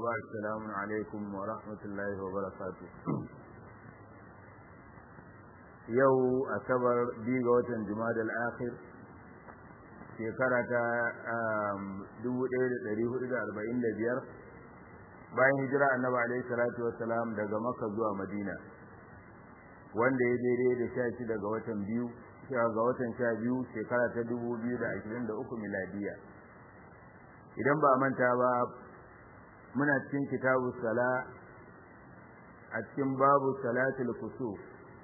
وبعد السلام عليكم ورحمة الله وبركاته yau asabar biyu ga watan jumada al-akhir shekara ta 1445 bayan hijira annabi alaihi salatu wassalam daga makka zuwa madina wanda ya daidai da sha shi daga watan biyu ga watan sha biyu shekara ta 2023 miladiya idan ba manta ba muna cikin kitabu sala a cikin babu salatul kusuf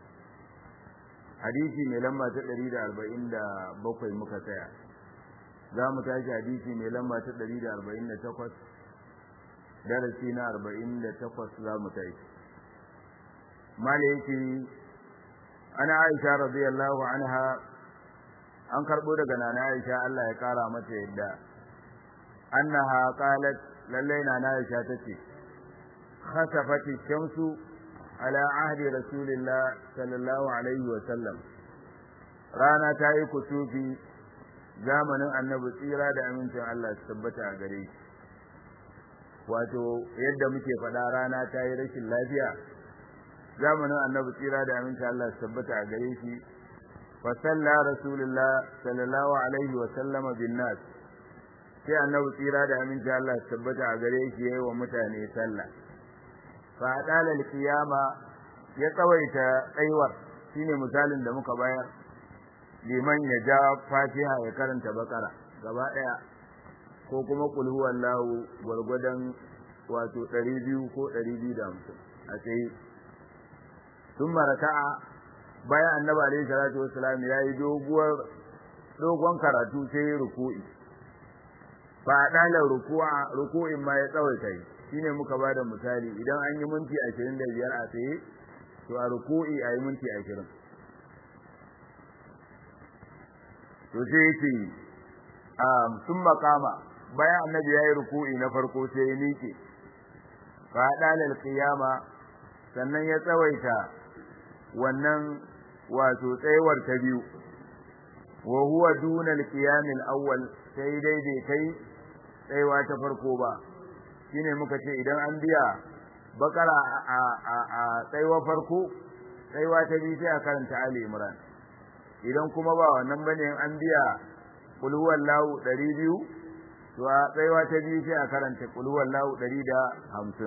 hadisi mai lamba ta 147 muka tsaya za mu tashi hadisi mai lamba ta 148 darasi na 48 za mu tashi mala yake ana aisha radiyallahu anha an karbo daga nana aisha Allah ya kara mata yadda annaha qalat lallai nana aisha tace khasafati shamsu على عهد رسول الله صلى الله عليه وسلم rana ta yi kusufi zamanin annabi tsira da amincin Allah su tabbata a gare shi wato yadda muke faɗa rana ta yi rashin lafiya zamanin annabi tsira da amincin Allah su tabbata a gare shi fa salla rasulullah sallallahu alaihi wa sallama bin nas sai annabi tsira da amincin Allah su tabbata a gare shi yayi wa mutane sallah fa dalal qiyama ya tsawaita tsaiwar shine misalin da muka bayar liman ya ja fatiha ya karanta bakara gaba daya ko kuma kul huwallahu gurgudan wato 200 ko 250 a tsaye thumma raka'a bayan annabi alaihi salatu wassalam yayi doguwar dogon karatu sai ruku'i fa dalal ruku'a ruku'in ma ya tsawaita yi shine muka bada misali idan an yi minti 25 a tsaye to a ruku'i a yi minti 20 to sai yake um sun makama bayan annabi ya yi ruku'i na farko sai ya miƙe fa dalal qiyama sannan ya tsawaita wannan wato tsayawar ta biyu wa huwa duna al-qiyam al-awwal sai dai bai kai tsayawa ta farko ba shine muka ce idan an biya bakara a a a tsaiwa farko tsaiwa ta biyu sai a karanta ali imran idan kuma ba wannan bane an biya qul huwallahu 200 to a tsaiwa ta biyu sai a karanta qul huwallahu 150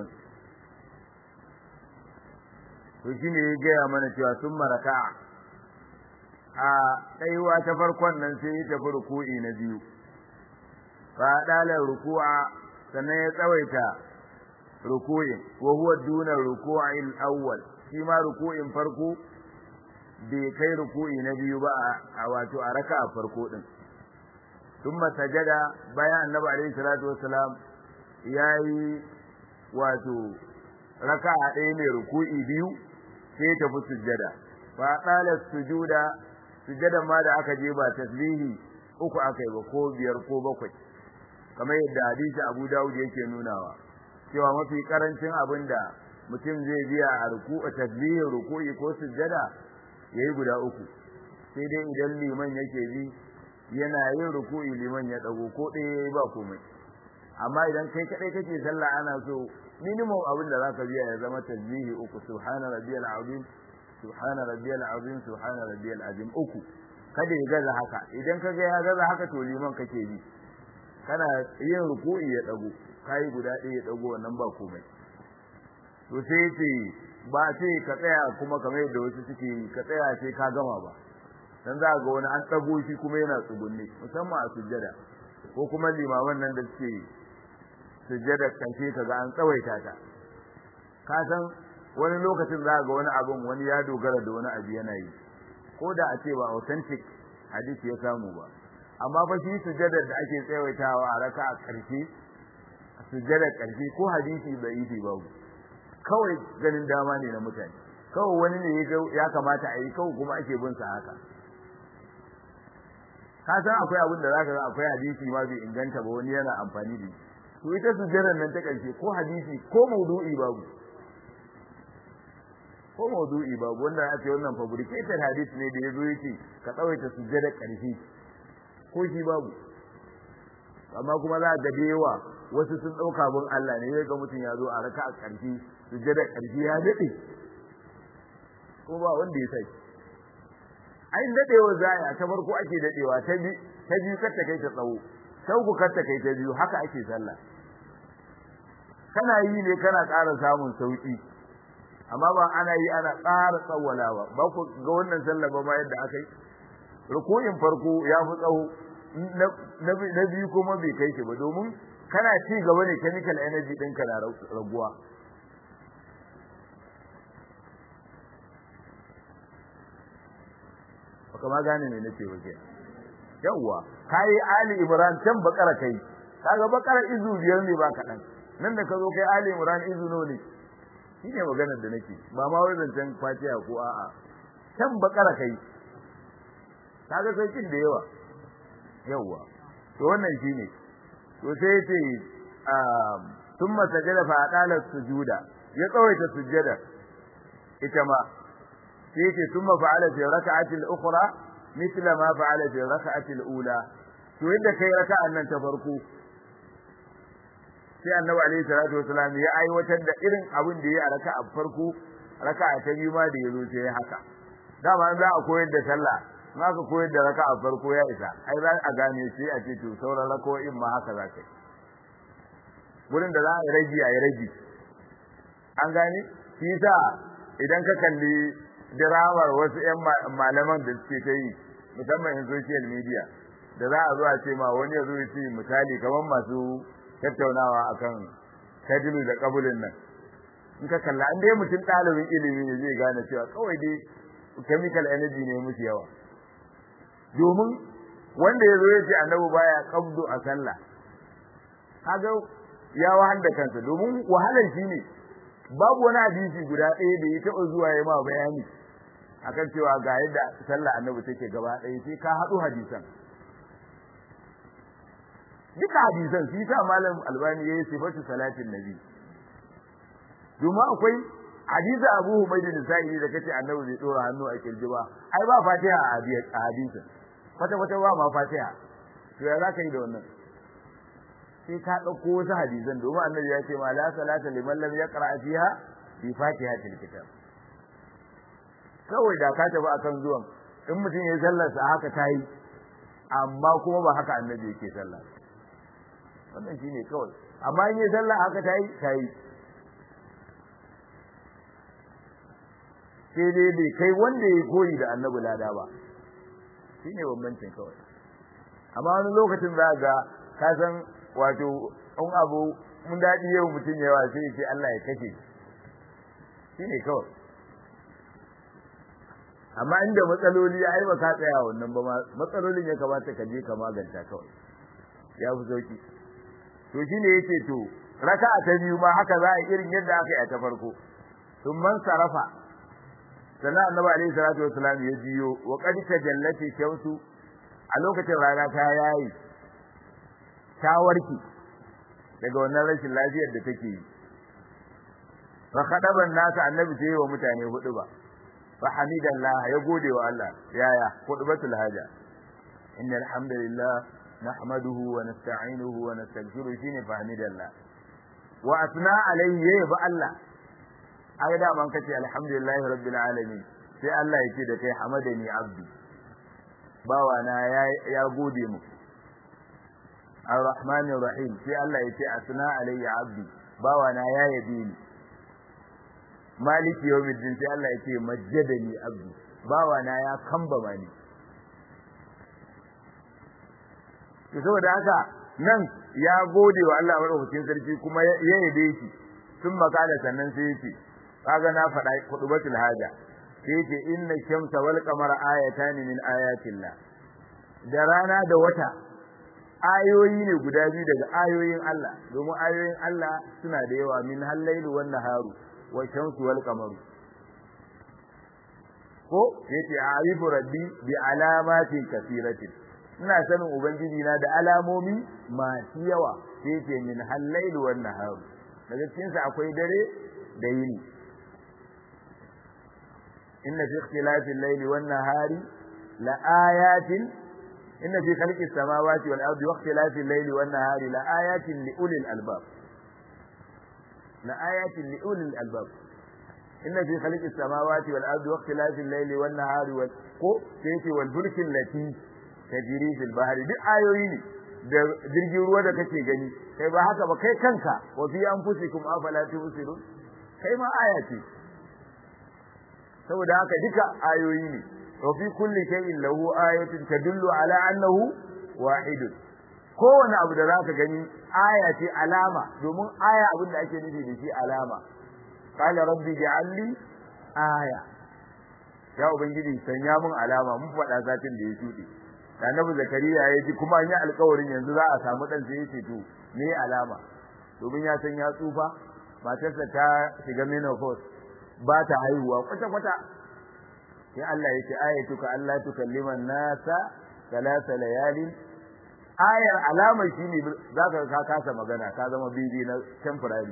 to shine ya gaya mana cewa sun maraka a tsaiwa ta farkon nan sai ya tafi ruku'i na biyu fa dalar ruku'a sannan ya tsawaita ruku'in wa huwa duna ruku'il awwal shi ma ruku'in farko bai kai ruku'i na biyu ba a wato a raka'a farko din thumma sajada bayan annabi alaihi salatu wassalam yayi wato raka'a ɗaya mai ruku'i biyu sai ta fi sujjada fa qala sujuda sujjadan ma da aka je ba tasbihi uku aka yi ba ko biyar ko bakwai kamar yadda hadisi Abu Dawud yake nunawa cewa mafi karancin abin da mutum zai biya a ruku'a tasbihin ruku'i ko sujjada yayi guda uku sai dai idan liman yake bi yana yin ruku'i liman ya dago ko ɗaya yayi ba komai amma idan kai kadai kake sallah ana so minimum abin da zaka biya ya zama tasbihi uku subhana rabbiyal azim subhana rabbiyal azim subhana rabbiyal azim uku kada ya gaza haka idan kaga ya gaza haka to liman kake bi kana yin ruku'i ya dago kai guda ɗaya ya dago wannan ba komai to sai ce ba sai ka tsaya kuma kamar yadda wasu suke ka tsaya sai ka gama ba dan za ga wani an dago shi kuma yana tsugunne musamman a sujjada ko kuma limaman nan da suke sujjada kanshe kaga an tsawaita ta ka san wani lokacin za ga wani abun wani ya dogara da wani abu yana yi ko da a ce ba authentic hadisi ya samu ba amma fa shi sujjadar da ake tsawaitawa a raka a ƙarshe sujjadar ƙarshe ko hadisi bai yi babu kawai ganin dama ne na mutane kawai wani ne ya kamata a yi kawai kuma ake bin sa haka ka san akwai abin da zaka ga akwai hadisi ma bai inganta ba wani yana amfani da shi to ita sujjadar nan ta ƙarshe ko hadisi ko maudu'i babu ko maudu'i babu wanda ya ce wannan fabricated hadith ne da yazo yake ka tsawaita sujjada ƙarshe ko shi babu amma kuma za ga da yawa wasu sun ɗauka bin Allah ne ya ga mutum ya zo a raka a ƙarfi sujjada ƙarfi ya daɗe ko ba wanda ya sai ai daɗewa za a ta farko ake daɗewa ta bi ta biyu kar ta kai ta tsawo ta uku kar ta kai ta biyu haka ake sallah kana yi ne kana ƙara samun sauƙi amma ba ana yi ana ƙara tsawwalawa ba ku ga wannan sallah ba ma yadda aka yi ruku'in farko ya fi tsawo na biyu kuma bai kai shi ba domin kana ci gaba ne chemical energy ɗinka na raguwa baka ma gane me nake waje yawwa kai ali imran can bakara kai kaga bakara izu biyar ne ba kaɗan nan da ka zo kai ali imran izu no ne shine maganar da nake ba ma wai zancen fatiha ko a'a can bakara kai kaga sai kin da yawa yawa to wannan shine to sai yace thumma sajada fa aqala sujuda ya tsawaita sujjada ita ma sai yace thumma fa'ala fi rak'ati al-ukhra mithla ma fa'ala fi rak'ati al-ula to yadda kai raka'an nan ta farko sai annabi alaihi salatu wasalam ya aiwatar da irin abin da ya a raka'a farko raka'a ta biyu ma da yazo sai haka dama za a koyar da sallah ma ka koyar da raka'a farko ya isa ai za a gane shi a ce to sauran rako'in ma haka za ka yi gurin da za a yi ragi a yi ragi an gane shi sa idan ka kalli diramar wasu 'yan malaman da suke ta yi musamman in social media da za a zo a ce ma wani ya zo ya ce misali kamar masu tattaunawa akan kadilu da kabulin nan in ka kalla an dai mutum ɗalibin ilimi ne zai gane cewa kawai dai chemical energy ne musu yawa domin wanda ya zo ya ce annabi baya kabdu a sallah kaga ya wahal da kansa domin wahalar shi ne babu wani hadisi guda ɗaya da ya taɓa zuwa ya ma bayani akan cewa ga yadda sallah annabi take gaba ɗaya sai ka haɗu hadisan duka hadisan shi ta malam albani yayi sifatu salatin nabi domin akwai hadisi abu humayd da sa'i da kace annabi bai dora hannu a kirji ba ai ba fatiha a hadisin kwata kwata ba ma fatiha to ya zaka yi da wannan sai ka dauko wasu hadisan domin annabi ya ce ma la salata liman lam yaqra fiha bi fatihatil kitab kawai da ka tafi akan zuwan in mutum ya sallar sa haka tayi amma kuma ba haka annabi yake sallah wannan shine kawai amma in yi sallah haka tayi tayi sai dai bai kai wanda ya koyi da annabi lada ba shine bambancin kawai amma wani lokacin za ga ka san wato in abu mun daɗi yau mutum yawa sai ya ce Allah ya kashe shine kawai amma inda matsaloli ai ba ka tsaya wannan ba matsalolin ya kamata ka je ka maganta kawai ya fi sauki to shine yace to raka'a ta biyu ma haka za a irin yadda aka yi a ta farko sun man sarafa sannan annabi alaihi salatu wasalam ya jiyo wa qad tajallati shamsu a lokacin rana ta yayi ta warki daga wannan rashin lafiyar da take yi fa khadaban nasa annabi sai wa mutane hudu ba fa hamidallah ya gode wa Allah yaya khutbatul haja innal hamdalillah نحمده ونستعينه ونستغفره شيني فحمد الله وأثنى عليه يبا الله أي دا من كتي الحمد لله رب العالمين sai Allah ya ce da kai hamadani abdi bawana ya ya gode mu arrahmanir rahim sai Allah ya ce asna alayya abdi bawana ya yabe ni maliki yawmiddin sai Allah ya ce majjadani abdi bawana ya kambama ni to saboda haka nan ya gode wa Allah madaukakin sarki kuma ya yabe shi sun makala sannan sai yace kaga na faɗa kudubatul haja sai yace inna shamsa wal qamara ayatan min ayatillah da rana da wata ayoyi ne guda biyu daga ayoyin Allah domin ayoyin Allah suna da yawa min hallailu wan naharu wa shamsu wal qamaru ko yace a'rifu rabbi bi alamatin kasiratin ina sanin ubangiji na da alamomi masu yawa sai ce min hallailu wan nahar daga cikin sa akwai dare da yini inna fi ikhtilafi al-layli wan nahari la ayatin inna fi khalqis samawati wal ardi waqtilafil layli wan nahari la ayatin li ulil albab la ayatin li ulil albab inna fi khalqis samawati wal ardi waqtilafil layli wan nahari wal ko sai wal fulki allati tajri fil bahri duk ayoyi ne da jirgin ruwa da kake gani kai ba haka ba kai kanka wa fi anfusikum afala tubsirun kai ma aya ce saboda haka duka ayoyi ne wa fi kulli shay'in lahu ayatun tadullu ala annahu wahid kowane abu da zaka gani aya ce alama domin aya abin da ake nufi da shi alama qala rabbi ja'alni aya ya ubangiji sanya mun alama mun faɗa satin da ya shuɗe annabi zakariya ya ji kuma an yi alƙawarin yanzu za a samu dan sai ya ce to me alama domin ya san ya tsufa matarsa ta shiga menopause ba ta haihuwa kwata kwata sai Allah ya ce ayatuka Allah tukalliman nasa salasa layalin ayar alama shine zaka ka kasa magana ka zama bibi na temporary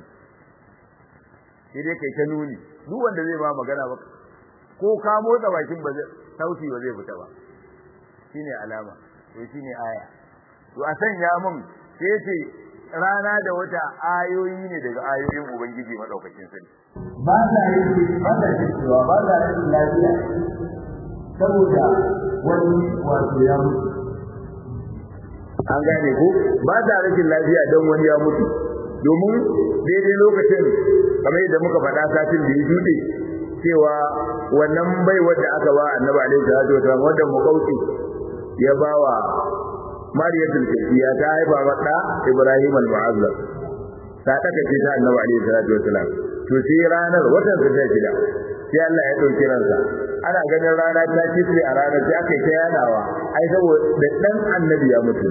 sai dai kai ta nuni duk wanda zai ba magana ba ko ka motsa bakin ba zai sauti ba zai fita ba shine alama to shine aya to a sanya mun sai ce rana da wata ayoyi ne daga ayoyin ubangiji madaukakin sarki ba da yi ba da cewa ba da yi lafiya saboda wani wato ya mutu an gane ko ba da rashin lafiya don wani ya mutu domin daidai lokacin kamar yadda muka faɗa satin da ya jude cewa wannan bai wadda aka ba annabi alaihi salatu wasallam wanda mukauti ya bawa mariyatul qibtiyya ta haifa mata ibrahim al-mu'azzam ta taka ce ta annabi alaihi salatu wasallam to sai ranar watan ta shida sai Allah ya dauki ransa ana ganin rana ta kitse a ranar sai aka yi ta yadawa ai saboda dan annabi ya mutu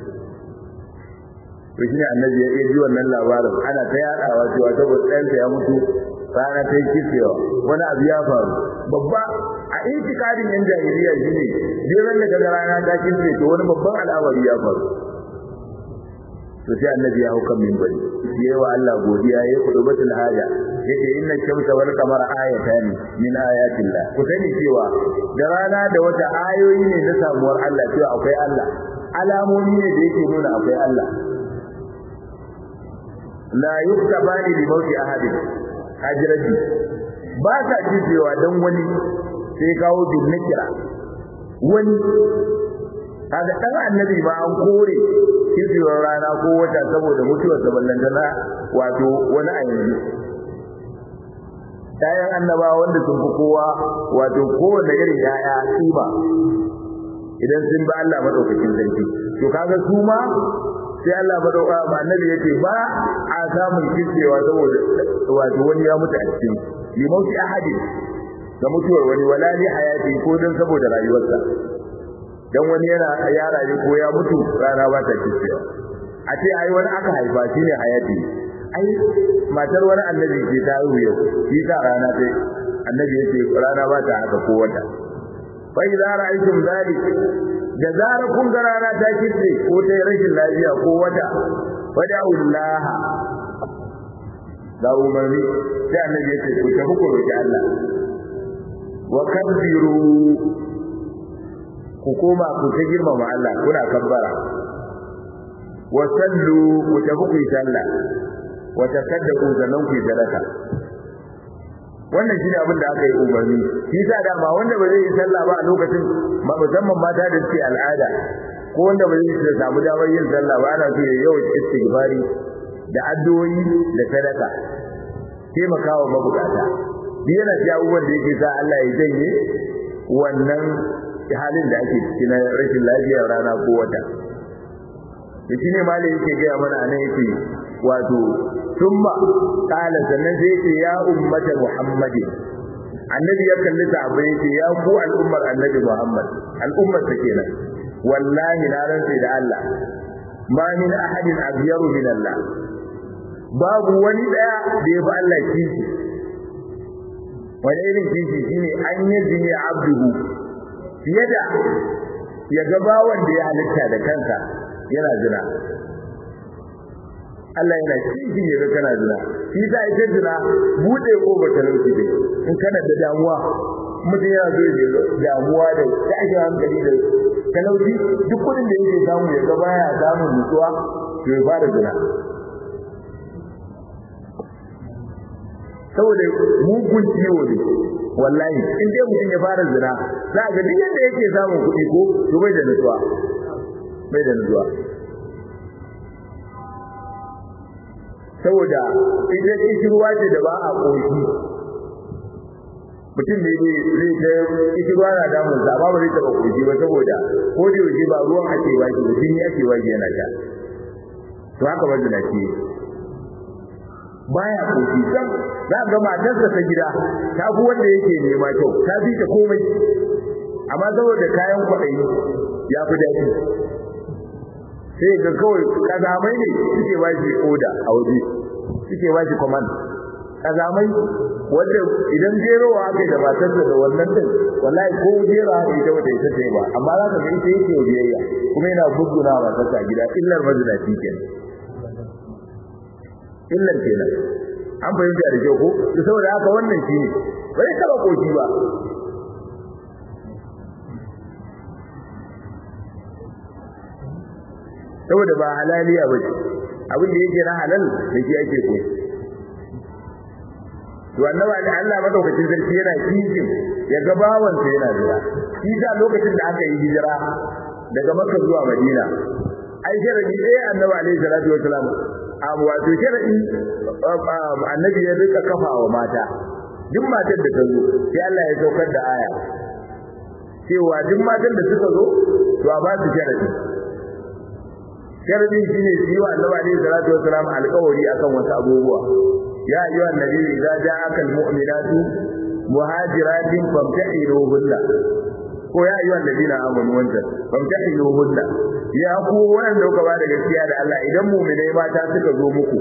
to shine annabi ya ji wannan labarin ana ta yadawa cewa saboda ɗansa ya mutu rana ta yi kitsewa wani abu ya faru babba a itikadin yan jahiliya shine jiran da kaga rana ta kitse to wani babban al'amari ya faru to sai annabi ya hauka minbari yayi wa Allah godiya yayi kudubatul haja yace inna shamsa wal qamara ayatan min ayatillah ku sani cewa da rana da wata ayoyi ne na samuwar Allah cewa akwai Allah alamomi ne da yake nuna akwai Allah la yuktabani li mawti ahadin hajiraji ba sa cewa dan wani sai kawo bin nakira wani kaga dan annabi ba an kore kiziyar rana ko wata saboda mutuwar sa ballantana wato wani a yanzu Yayan annaba wanda sun fi kowa wato kowanne irin yaya kima idan sun bi Allah madaukakin sarki to kaga su ma sai Allah madauka ba annabi yace ba a samun kicewa saboda wato wani ya mutu a cikin limauti ahadi da mutuwar wani wala li hayati ko dan saboda rayuwarsa dan wani yana ya rayu ko ya mutu rana ba ta kicewa a ce ai wani aka haifa shine hayati ai matar wani annabi ce ta haihu yau shi ta rana sai annabi yace rana ba ta haka ko wata fa idza ra'aytum dhalik da zarar kun ga rana ta kitse ko ta rashin lafiya ko wata wada'ullaha da umarni sai annabi ya ce ku tafi ku roki Allah wa kabbiru ku koma ku ta girmama Allah kuna kabbara wa sallu ku tafi ku yi sallah wa tasaddaqu sannan ku yi sadaka wannan shine abin da aka yi umarni shi sa dama wanda ba zai yi sallah ba a lokacin musamman mata da suke al'ada ko wanda ba zai samu damar yin sallah ba ana so ya yawan istighfari da addu'o'i da sadaka taimakawa mabukata duk yana ci abubuwan da yake sa Allah ya janye wannan halin da ake ciki na rashin lafiyar rana ko wata da shine malai yake gaya mana anan yake wato thumma qala sannan sai yake ya ummata muhammadin annabi ya kalli sahabbai yake ya ku al'ummar annabi muhammad al'ummar ta kenan wallahi na rantsa da Allah ma min ahadin abyaru min Allah babu wani daya da ya fi Allah kishi wani irin kishi shine an yi jini abduhu fiye da ya ga bawan da ya halitta da kansa yana zina Allah yana kishi ya ga kana zina shi sa ita zina bude kofar talauci dai in kana da damuwa mutum yana zo da damuwa da tashin hankali da talauci duk kudin da yake samu ya ga baya samun nutsuwa to ya fara zina saboda mugun ciwo ne wallahi in dai mutum ya fara zina za ga duk yadda yake samun kuɗi ko to bai da nutsuwa bai da nutsuwa saboda ita kishirwa ce da ba a ƙoshi mutum ne zai ta kishirwa na damun sa ba zai taɓa ƙoshi ba saboda ko da yaushe ba ruwan ake baki ba jini ake baki yana sha to haka ba zina ce baya ƙoshi sam za ga matarsa ta gida ta fi wanda yake nema kyau ta fi ta komai amma saboda kayan kwaɗayi ya fi daɗi sai ga kawai kazamai ne suke ba shi oda a waje suke ba shi command kazamai wanda idan jerowa aka yi da matarsa da wannan din wallahi ko jera aka yi ta wata ita ce ba amma za ka ga ita yake biyayya kuma yana buguna wa matarsa gida illar mazinaci kenan illar kenan an fahimta da kyau ko to saboda haka wannan shi ne bai taba koki ba saboda ba halaliya ba ce abin da yake na halal da shi ake ko to annaba da Allah madaukakin sarki yana kishin ya ga bawan sa yana jira shi da lokacin da aka yi hijira daga Makka zuwa Madina ai sharadi eh annabi alaihi salatu wasalam abu wato sharadi annabi ya rika kafawa mata duk matar da ta zo sai Allah ya saukar da aya cewa duk matan da suka zo to a ba su sharadi sharadin shine su yi wa annabi alaihi salatu wasalam alƙawari akan wasu abubuwa ya ayyuha annabi idza ja'aka almu'minatu muhajiratin famtahinuhunna ko ya ayyuha alladhina amanu wanta famtahinuhunna ya ku wanda kuka ba da gaskiya da Allah idan mu'minai mata suka zo muku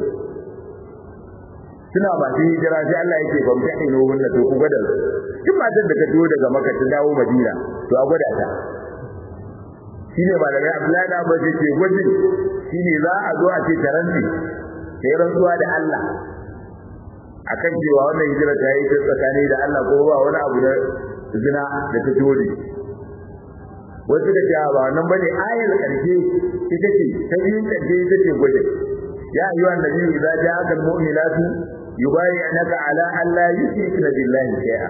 suna masu hijira sai Allah yake famtahinuhunna to ku gwada duk matar da ta zo daga Makka ta dawo Madina to a gwada ta shine malamai Abdullahi da Abbas yake gwajin shine za a zo a ce taranti sai rantsuwa da Allah akan cewa wannan hijira ta yi ta tsakani da Allah ko ba wani abu na zina da ta dole wasu da ta ba nan bane ayar karshe ita ce ta biyun karshe ita ce gwajin ya ayyuha annabi idza ja'aka almu'minatu yubayyi'naka ala an la yushrikna billahi shay'a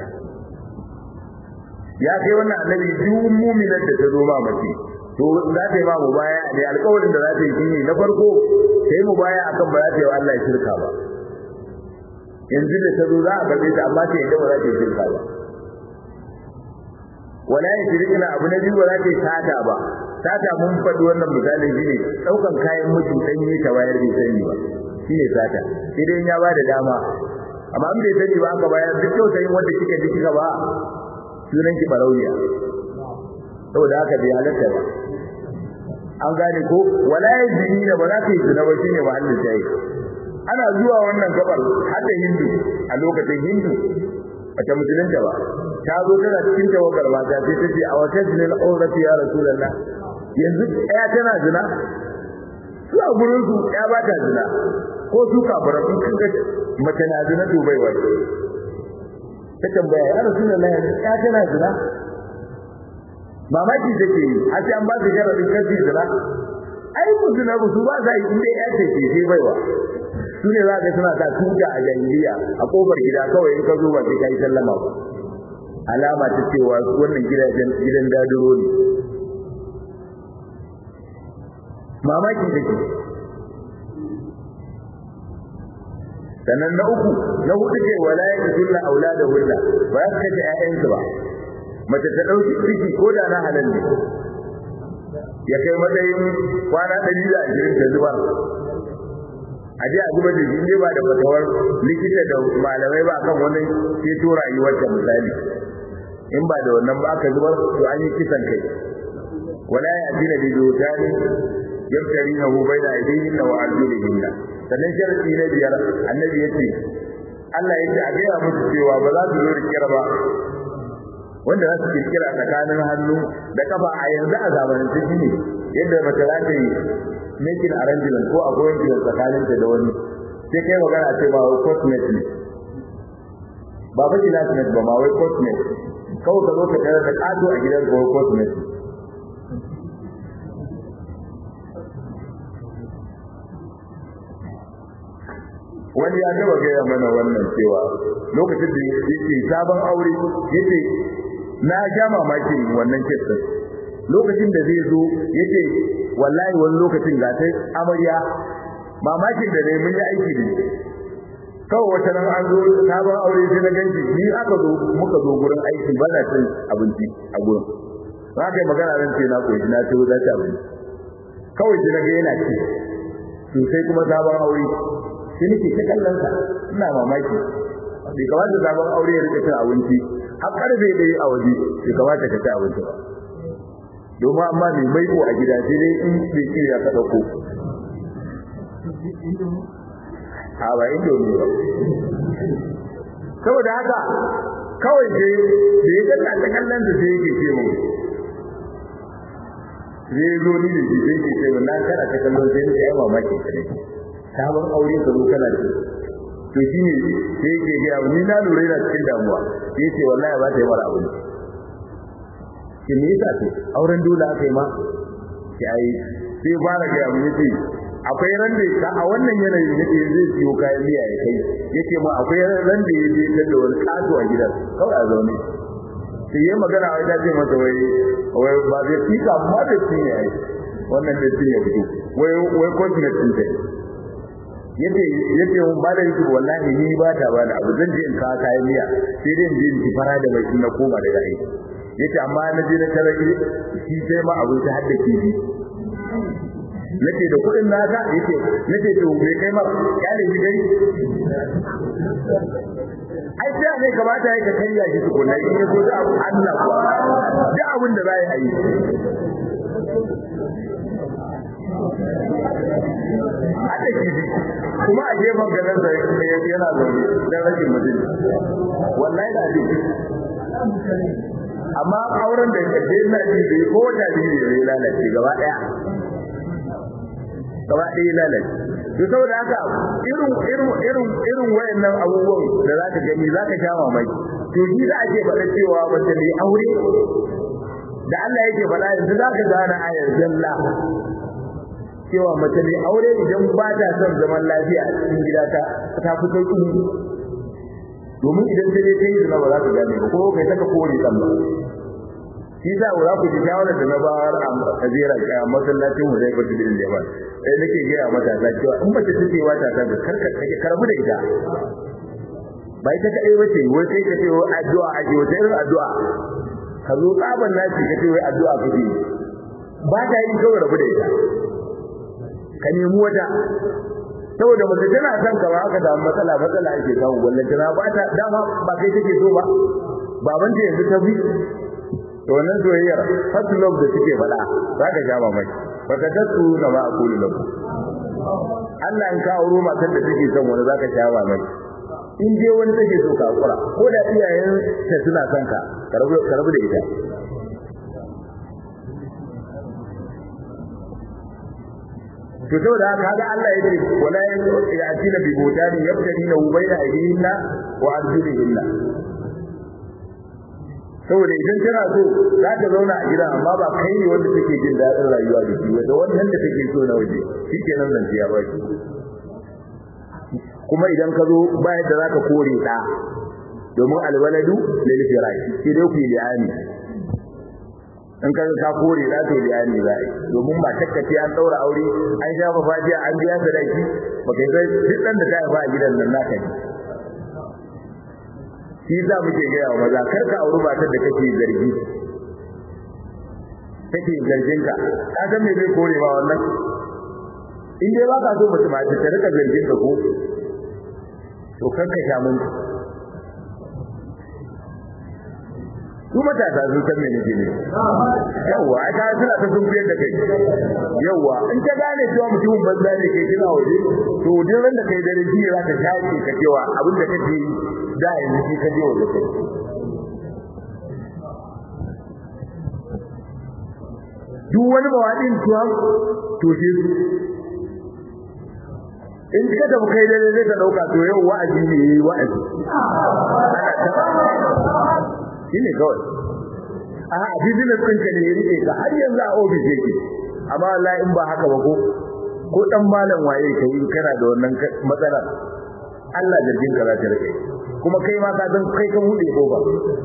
ya kai wannan annabi duk mu'minar da ta zo ma mace to za ta yi ma mubaya ne alƙawarin da za ta yi shine na farko sai mubaya akan ba za ta yi wa Allah shirka ba yanzu da ta zo za a karbe ta amma ta yadda ba za ta yi shirka ba wala ya shirkina abu na biyu ba za ta yi sata ba sata mun faɗi wannan misalin shine ɗaukan kayan mutum ɗanye ta bayar bai sani ba shine sata sai dai ya ba da dama amma in bai sani ba aka bayar duk tausayin wanda kika ji kika ba sunan ki barauniya saboda haka bai halatta ba an gane ko wala ya jini da ba za ta yi zina ba shine mahallin shayi ana zuwa wannan gabar har da hindu a lokacin hindu bata musulunta ba ta zo tana cikin tawagar mata sai ta ce a wata jinin aurati ya rasulullah yanzu ɗaya tana zina su a gurin su ɗaya ba ta zina ko su kafara sun kanka mace na zina to bai wai ta tambaya ya rasulullah yanzu ɗaya tana zina mamaki take yi a ce an ba su sharadin kasi zina ai ku zina ku su ba za yi inda ya ce ke sai baiwa su ne za ka suna sa tuta a jahiliya a kofar gida kawai in ka zo ba sai ka yi sallama ba alama ta cewa wannan gidajen gidan dadiro ne mamaki take sannan na uku na hudu ce wala ya kulla aulada hulla ba ya kace ƴaƴansu ba mace ta dauki ciki ko da na halal ne ya kai matsayin kwana 120 ta zubar a je a zuba da shi ne ba da fatawar likita da malamai ba kan wani ceto rayuwar ta misali in ba da wannan ba aka zubar to an yi kisan kai wala ya dina bi dotani yamtarina hu baina aydihin wa arjulihin sannan sharadi na biyar annabi yace Allah yace a gaya musu cewa ba za su zo rikira ba wanda za su kirkira tsakanin hannu da kafa a yanzu a zamanin shi ne yadda mace za ta yi making arrangement ko appointment tsakaninta da wani sai kai magana ce ma wai cosmet ne ba fa classmate ba ma wai cosmet kawai ka zo ka tare da kato a gidan ko cosmet wani ya taba gaya mana wannan cewa lokacin da yake sabon aure yace na ja mamakin wannan kisan lokacin da zai zo yace wallahi wani lokacin ga sai amarya mamakin da dai mun yi aiki ne kawai wata nan an zo sabon aure sai na ganci ni aka zo muka zo gurin aiki ba na cin abinci a gurin za ka yi magana ran ce na koyi na ce za ci abinci kawai sai na ga yana ci sosai kuma sabon aure sai nake ta kallon sa ina mamaki bai kamata sabon aure ya rika cin abinci har karfe da a waje bai kamata ka ci abinci ba domin amma mai maiko a gida sai dai in bai kiriya ka dauko a ba indomi ba saboda haka kawai sai da ya galla ta kallon da sai yake ce mun zai zo ni da shi sai ke ce mun na kana ta kallon sai nake ai mamaki ka ne sabon aure ka zo kana ce to shi ne sai yake ga ni na lura da cikin damuwa sai ce wallahi ba ta yi mara abinci ki me yasa to auren dole aka yi ma ki ai sai fara ga mu yace akwai ran da ka a wannan yanayin yake zai siyo kayan miya ya kai yake ma akwai ran da yaje da wani kato a gidan kawai a zaune sai yayi magana wai ta ce masa wai wai ba zai fika amma da shi ne ai wannan da shi ya fito wai wai continent din ta yace yace mun ba da yake wallahi ni ba ta ba da abu zan je in kawo kayan miya sai dai in je in fara da mai na koma daga aiki yace amma na je na tarake shi sai ma abu ta hadda kifi nace da kudin naka yace nace to me kai ma kyale shi dai ai sai ne kamata yake kariya shi tukunna in yaso da abu Allah ko da abin da zai yi hada kifi kuma a gefen ganin da yana zaune dan rashin mutum wallahi da ji amma auren da ke na ji bai ko wata biyu ne ya lalace gaba daya gaba ɗaya lalace to saboda haka irin irin irin irin wayannan abubuwan da zaka gani zaka sha mamaki to shi da ake faɗa cewa wanda mai aure da Allah yake faɗa yanzu zaka gane ayar jalla cewa mace mai aure idan ba ta son zaman lafiya a cikin gida ta ta fi sauƙi domin idan ta je ta yi zina ba za ka gane ba ko kai saka kore ɗan ba shi sa za ku ji shawarar da na bayar a kajera a masallacin mu zai ba su birin jama'a sai nake gaya matasa cewa in mace ta ce wata ta ga karka kake karbu da ita ba ita ta ai wace wai sai ka ce wai addu'a ake wata irin addu'a ka zo tsaban naci ka ce wai addu'a kake ba ta yi kawai rabu da ita ka nemi wata saboda mace tana son ka ba aka samu matsala matsala ake samu wallan tana ba ta dama ba kai take so ba baban ta yanzu ta bi to wannan soyayyar first love da suke faɗa za ka sha mamaki ba ka dasu na ma aqulu lakum Allah in ka auro matar da take son wani za ka sha mamaki in je wani take so ka hakura ko da iyayen ta suna son ka ka rabu da ita to saboda haka kaga Allah ya ce wala ya'tina bi budani yabtadina bayna aydihinna wa arjulihinna saboda idan tana so za ta zauna a gidan amma ba kai ne wanda take jin daɗin rayuwa da shi wanda wannan da take so na waje shikenan nan ya ba shi kuma idan ka zo ba yadda zaka kore ɗa domin alwaladu lil firash sai dai ku yi li'ani in ka ka kore da to liyani za a domin ba takkace an daura aure an shafa fajiya an biya sadaki ba kai sai duk dan da ta haifa a gidan nan naka ne shi za mu ke gaya wa maza kar ka auri matar da kake zargi kake zargin ka ka san me zai kore ba wannan in dai ba ka so mutum ma ta rika zargin ka ko to kar ka sha mun su matasa sun san me nake ne yawa a ta suna ta sun fiyar da kai yawa in ka gane cewa mutumin banza ne kai kina waje to duk ran da kai dare ji za ka shafe ka cewa abin da kake da yanzu shi ka je waje kai duk wani mawaɗin tuwa to sai su in ka tafi kai dare zai ka ɗauka to yau wa'azi ne yayi wa'azi shine kawai a business ɗinka ne ya rike ka har yanzu a office yake amma wallahi in ba haka ba ko ko dan malam waye kai kana da wannan matsala Allah zargin ka za ta rike kuma kai ma ka san kai ka bude kofa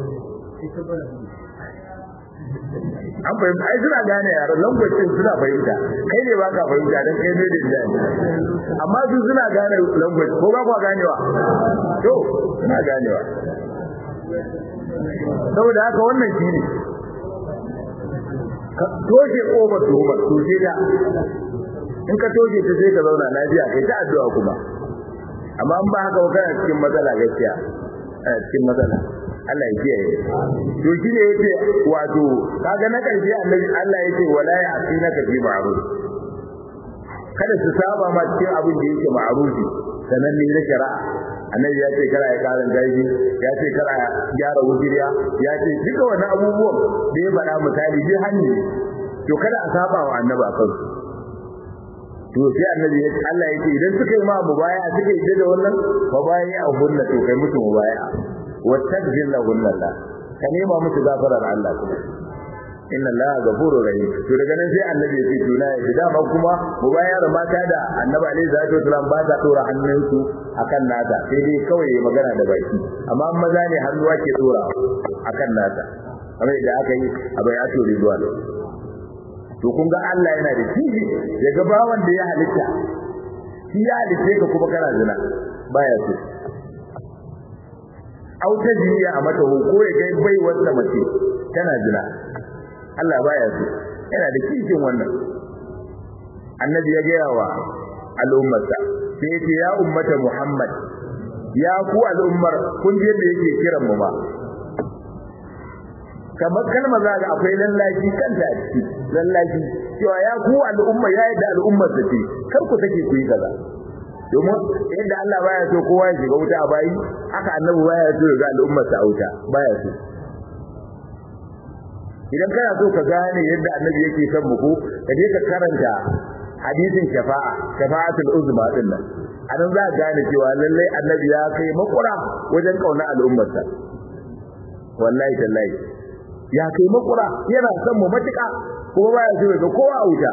an fahimta ai suna gane yaran language din suna fahimta kai ne baka fahimta dan kai ne da jani amma su suna gane language ko ba kwa ganewa to suna ganewa saboda haka wannan shi ne ka toshe kofar tuhumar toshe ta in ka toshe ta sai ka zauna lafiya kai ta addu'a kuma amma in ba haka ba kana cikin matsala gaskiya kana cikin matsala Allah ya kiyaye to shi ne yace wato kaga na karshe annabi Allah yace wala ya asinaka fi ma'ruf kada su saba ma cikin abin da yake ma'rufi sanan ne na shari'a annabi ya ce kara ya karin gaji ya ce kara gyara wujiriya ya ce duka wani abubuwan da ya faɗa misali bi hannu to kada a saba wa annabi a kansu to sai annabi ya ce Allah ya ce idan suka yi ma mubaya suka yi da wannan mubaya a hunna to kai musu mubaya wattaghfir lahum Allah ka nema musu gafarar Allah kuma inna Allah ghafurur rahim to daga nan sai annabi ya ce to na yi dama kuma mubayar mata da annabi alaihi salatu wasalam ba ta dora hannunsu akan nata sai dai kawai ya magana da baki amma maza ne hannuwa ke dora akan nata kamar da aka yi a bayatu ridwan to kun ga Allah yana da kishi ya ga bawan da ya halitta shi ya halitta ka kuma kana zina baya so au ta jiya a mata ko ya ga bai wata mace tana zina Allah baya so yana da kishin wannan annabi ya gaya wa al'ummarsa sai yace ya ummata Muhammad ya ku al'ummar kun je da yake kiran mu ba kamar kalma za ga akwai lallashi kanta a ciki lallashi cewa ya ku al'umma ya yadda al'ummar ta ce kar ku take ku yi kaza domin yadda Allah baya so kowa ya shiga wuta a bayi haka annabi baya so ya ga al'ummar ta wuta baya so idan kana so ka gane yadda annabi yake son mu ko ka je ka karanta hadisin shafa'a shafa'atul uzma din nan anan za ka gane cewa lallai annabi ya kai makura wajen kauna al'ummarsa wallahi tallahi ya kai makura yana son mu matuƙa kuma baya so ga kowa a wuta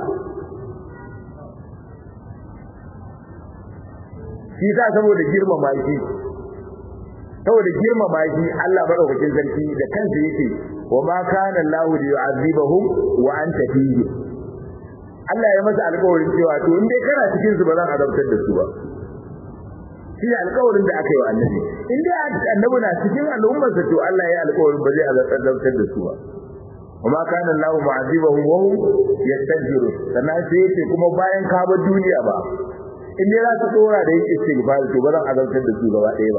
shi sa saboda girmama shi saboda girmama shi Allah madaukakin sarki da kansa yake wa ma kana Allah yu'azibahum wa anta fihi Allah ya masa alƙawarin cewa to in dai kana cikin su ba zan azabtar da su ba shi alƙawarin da aka yi wa annabi in dai annabi na cikin al'ummarsa to Allah ya alƙawarin ba zai azabtar da su ba وما كان الله معذبهم وهم يستغفرون sannan sai yace kuma bayan ka bar duniya ba in dai za ka dora da yake istighfar to ba zan azabtar da su gaba ɗaya ba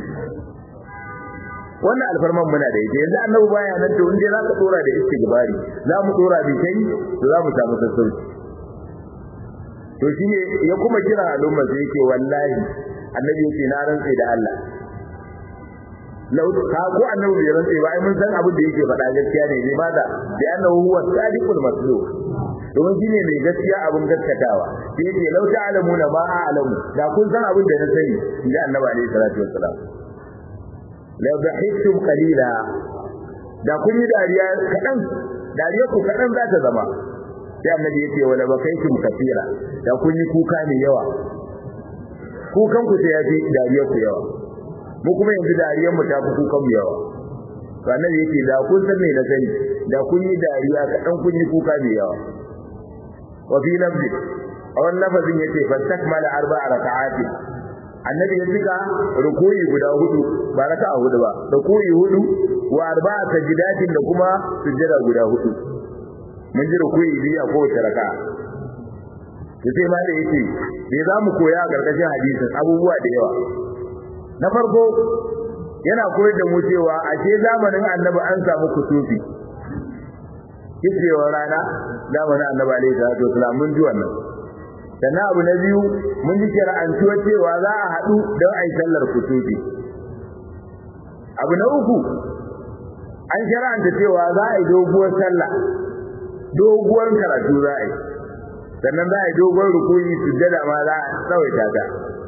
wannan alfarman muna da ita yanzu annabi baya nan to in dai za ka dora da istighfari za mu dora da kai to za mu samu sassauci to shine ya kuma kira al'umma sai yake wallahi annabi yake na rantsa da Allah lau ka ko annabi bai rantsa ba ai mun san abin da yake faɗa gaskiya ne ne maza bi annahu huwa sadiqul masduq domin shine mai gaskiya abin gaskatawa sai yake lau ta'lamuna ma a'lamu da kun san abin da na sani inda annabi alaihi salatu wassalam la dhahiktum qalila da kun yi dariya kadan dariya ku kadan za ta zama sai annabi yake wala bakaitum kathira da kun yi kuka ne yawa kukan ku sai yafi dariya ku yawa mu kuma yanzu dariyar mu ta fi kukan mu yawa to annabi yake da kun san me na sani da kun yi dariya kadan kun yi kuka ne yawa wa fi lafzi a wannan lafazin yace fastakmala arba'a raka'atin annabi ya cika rukuyi guda hudu ba raka'a hudu ba rukuyi hudu wa arba'a sajdatin da kuma sujjada guda hudu mun ji rukuyi biyu a kowace raka'a sai ma da yake me za mu koya a karkashin hadisin abubuwa da yawa na farko yana koyar da mu cewa a ce zamanin annabi an samu kusufi kicewar rana zamanin annabi alaihi salatu wasalam mun ji wannan sannan abu na biyu mun ji shari'antuwa cewa za a haɗu don a yi sallar kusufi abu na uku an shari'anta cewa za a yi doguwar sallah doguwar karatu za a yi sannan za a yi doguwar rukuni sujjada ma za a tsawaita ta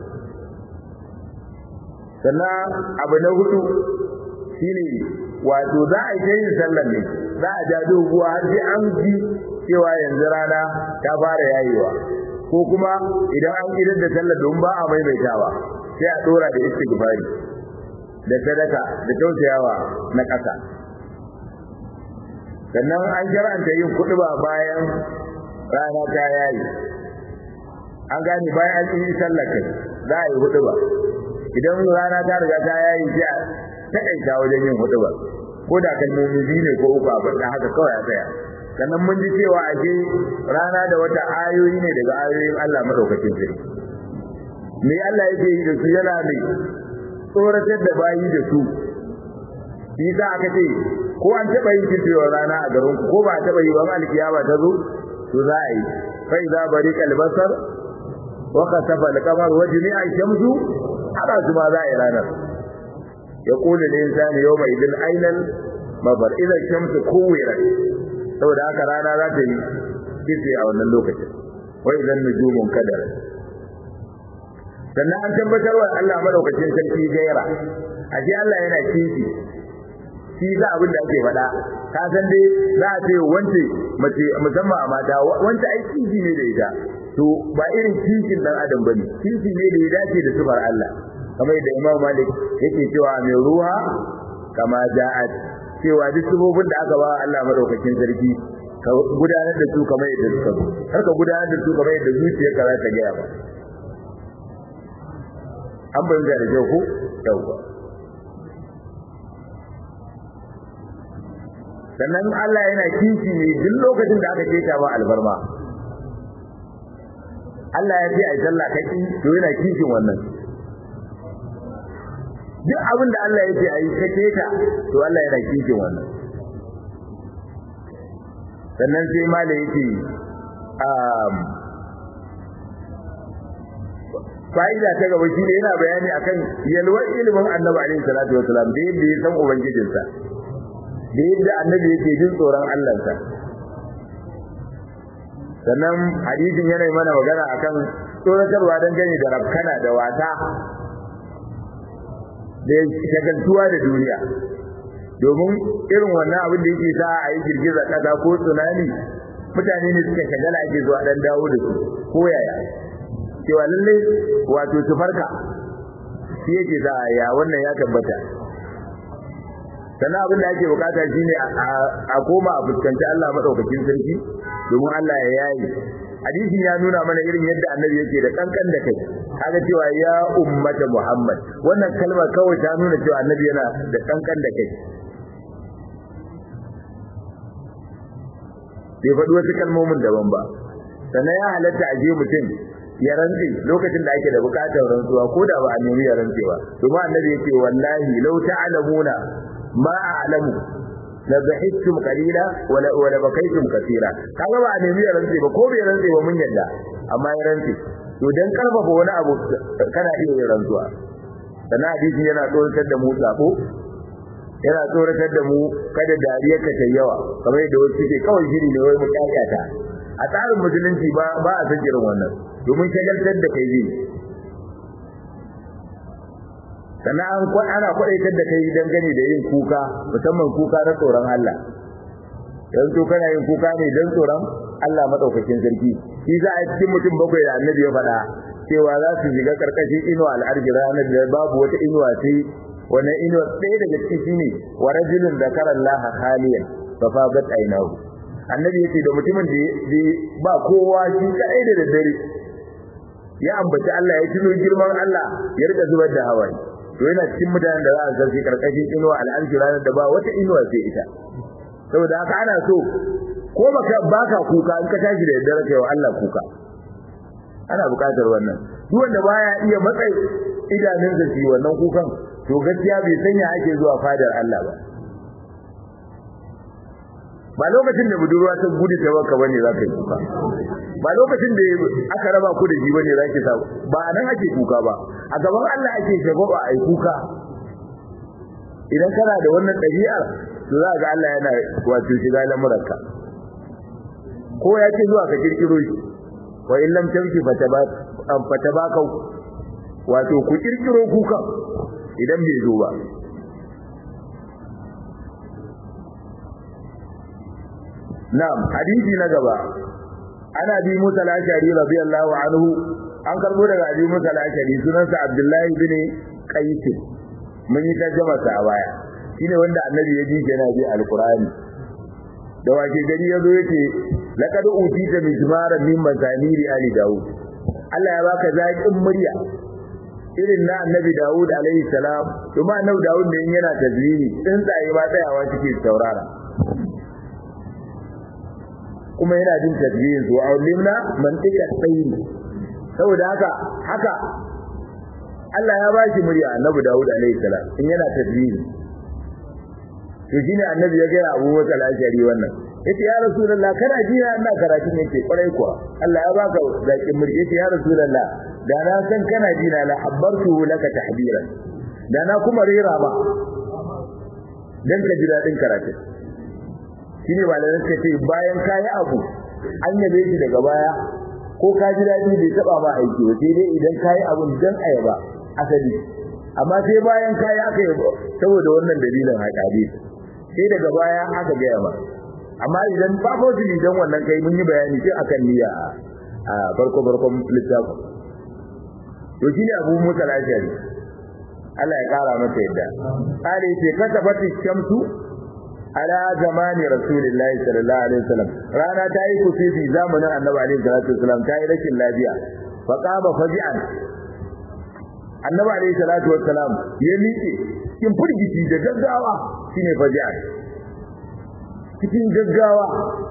sannan abu na hudu shine wato za a yi yin sallar ne za a ja doguwa har sai an ji cewa yanzu rana ta fara yayewa ko kuma idan an idan da sallar don ba a maimaitawa sai a dora da istighfari da sadaka da tausayawa na ƙasa sannan an jar'anta yin kuɗuba bayan rana ta yayi an gane bayan an yi sallar kai za a yi huɗuba idan rana ta riga ta yayi sai a taƙaita wajen yin huɗuba ko da kalmomi biyu ne ko uku a faɗa haka kawai a tsaya sannan mun ji cewa ashe rana da wata ayoyi ne daga ayoyin Allah madaukakin sarki me Allah yake yi da su yana ne tsoratar da bayi da su shi za aka ce ko an taɓa yin kirkewar rana a garin ko ba a taɓa yi wani alkiyama ta zo to za a yi fa idza bariqa albasar wa khasafa alqamar wa jami'a shamsu hada su ma za a yi ranar يقول الإنسان يومئذ أين المفر إذا الشمس كورت saboda haka rana za ta yi kitse a wannan lokacin wai idan nujumun kadar sannan an tabbatar wa Allah madaukakin sarki gaira a ce Allah yana kishi shi za abin da ake faɗa ka san dai za a ce wance mace musamman a mata wance ai kishi ne da ita to ba irin kishin dan adam bane kishi ne da ya dace da sifar Allah kamar da Imam Malik yake cewa mai ruha kama ja'at cewa duk sifofin da aka ba Allah madaukakin sarki ka gudanar da su kamar yadda suka zo har ka gudanar da su kamar yadda zuciyarka za ta gaya ba an bayyana da kyau ko yauwa sannan Allah yana kishi ne duk lokacin da aka keta ba albarma Allah ya ce a sallah kaki to yana kishin wannan duk abin da Allah ya ce a yi ka keta to Allah yana kishin wannan sannan sai mala yake fa'ida ta gaba shi ne yana bayani akan yalwar ilimin annabi alaihi salatu wasalam da yadda ya san ubangijinsa da yadda annabi yake jin tsoron Allahnsa sannan hadisin yana mana magana akan tsoratarwa don gani da rafkana da wata da shagaltuwa da duniya domin irin wannan abin da yake sa a yi girgizar ƙasa ko tsunami mutane ne suka shagala ake zuwa dan dawo da su ko yaya cewa lallai wato su farka shi yake sa ya wannan ya tabbata sannan abin da ake bukata shine a koma a fuskanci Allah madaukakin sarki domin Allah ya yayi hadisi ya nuna mana irin yadda annabi yake da kankan da kai kaga cewa ya ummata Muhammad wannan kalmar kawai ta nuna cewa annabi yana da kankan da kai bai faɗi wasu kalmomin daban ba sannan ya halatta a je mutum ya rantse lokacin da ake da bukatar rantsuwa ko da ba a nemi ya rantse ba domin annabi yake wallahi law ta'lamuna ma a'lamu la bahittum qalila wa la wa la bakaytum kaseera kaga ba a nemi ya rantse ba ko bai rantse ba mun yadda amma ya rantse to dan karfafa wani abu kana iya yin rantsuwa sannan hadisi yana tsoratar da mu sabo yana tsoratar da mu kada dariyar ka ta yawa kamar yadda wasu suke kawai shiri ne wai mu kyakkyata a tsarin musulunci ba ba a san irin wannan domin shagaltar da kai zai sannan an ana kwadaitar da kai dangane da yin kuka musamman kuka na tsoron Allah yanzu kana yin kuka ne don tsoron Allah madaukakin sarki shi za a cikin mutum bakwai da annabi ya faɗa cewa za su shiga karkashin inuwa al'arji ranar da babu wata inuwa sai wannan inuwa ɗaya daga cikin shine wa rajulun zakara Allah khaliyan fa fadat aynahu annabi yace da mutumin da ba kowa shi kai da daddare ya ambaci Allah ya tuno girman Allah ya rika zubar da hawaye to yana cikin mutanen da za a zarfi karkashin inuwa al'arshi ranar da ba wata inuwa sai ita saboda haka ana so ko baka baka kuka in ka tashi da daddare kai wa Allah kuka ana buƙatar wannan duk wanda baya iya matsayi idanunsa shi wannan kukan to gaskiya bai sanya ake zuwa fadar Allah ba ba lokacin da budurwa ta gudu ta baka bane za ka yi kuka ba lokacin da aka raba ku da shi bane za ki sa ba nan ake kuka ba a gaban Allah ake shagwaba a yi kuka idan kana da wannan ɗabi'ar to za ga Allah yana wato shiga lamuranka ko ya ce zuwa ka kirkiro shi wa in lam tamshi fatabaka wato ku kirkiro kuka idan bai zo ba na'am hadisi na gaba ana bi Musa al-Ashari radiyallahu anhu an karbo daga abi musa al-ashari sunansa abdullahi bin qais mun yi tarjuma sa a baya shine wanda annabi ya ji yana bi alqur'ani da wake gari yazo yace laqad utita mizmara min mazamiri ali daud Allah ya baka zaƙin murya irin na annabi daud alaihi salam kuma annabi daud ne yana tazmini tsuntsaye ba tsayawa suke saurara kuma yana jin tasbihin su wa ulimna mantiqa tsayin saboda haka haka Allah ya bashi murya annabi Dawud alaihi salam in yana tasbihi to shine annabi ya ga Abu Musa al-Ashari wannan yace ya rasulullah kana ji na ina karatu ne ke kwarai kuwa Allah ya baka zakin murya yace ya rasulullah da na san kana ji na la habbartu laka tahbiran da na kuma rera ba dan ka ji dadin karatu shine malamin suka ce bayan kayi abu an yabe shi daga baya ko ka ji dadi bai taba ba aiki ba sai dai idan kayi abun dan ayaba asali amma sai bayan kayi aka yabo saboda wannan dalilin haƙari sai daga baya aka gaya ba amma idan ba fosili dan wannan kai mun yi bayani sai akan niyya a farko farkon littafin to shine Abu Musa al-Ashari Allah ya kara masa yadda kare ce kasafati shamsu ala zamani rasulillahi sallallahu alaihi wasallam rana ta yi kusufi zamanin annabi alaihi salatu wasallam ta yi rashin lafiya fa qaba faji'an annabi alaihi salatu wasallam ya miƙe cikin furgici da gaggawa shine faji'an cikin gaggawa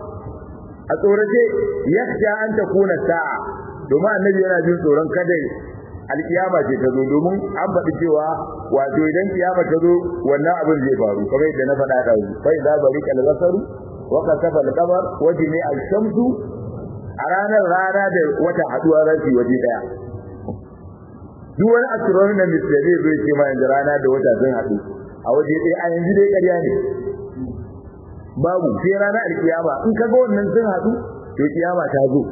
a tsorace yakhsha an takuna sa'a domin annabi yana jin tsoron kada alkiyama ce ta zo domin an faɗi cewa wato idan kiyama ta zo wannan abin zai faru kamar yadda na faɗa da su fa idza barika al-basaru wa kasafa al-qamar wa jami'a al-shamsu a ranar rana da wata haduwa rashi waje daya duk wani astronomist da zai zo ya ce ma yanzu rana da wata sun haɗu a waje ɗaya a yanzu dai ƙarya ne babu sai rana alkiyama in ka ga wannan sun haɗu to kiyama ta zo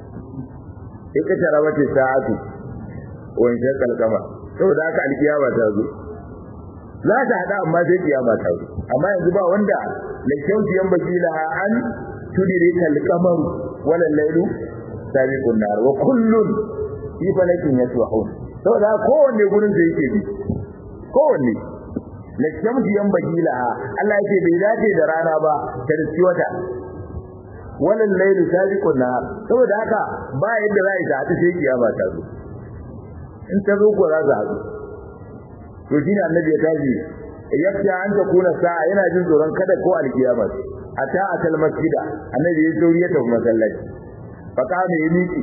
ika tara wace sa'atu wani shakal kama saboda haka alkiyama ta zo za ta hada amma sai kiyama ta zo amma yanzu ba wanda la shauti yan bakila an tudiri kal kamar wala lailu sabiqun nar wa kullun fi falakin yasbahun saboda kowanne gurin da yake bi kowanne la shauti yan bakila Allah yake bai dace da rana ba ta riski wata wala lailu sabiqun nar saboda haka ba yadda za a yi ta sai kiyama ta zo in ta zo ko za su haɗu to shine annabi ya tashi yafiya an ta kuna sa'a yana jin tsoron kada ko alkiyama ata atal masjida annabi ya sauri ya tafi masallaci fa kana ya miki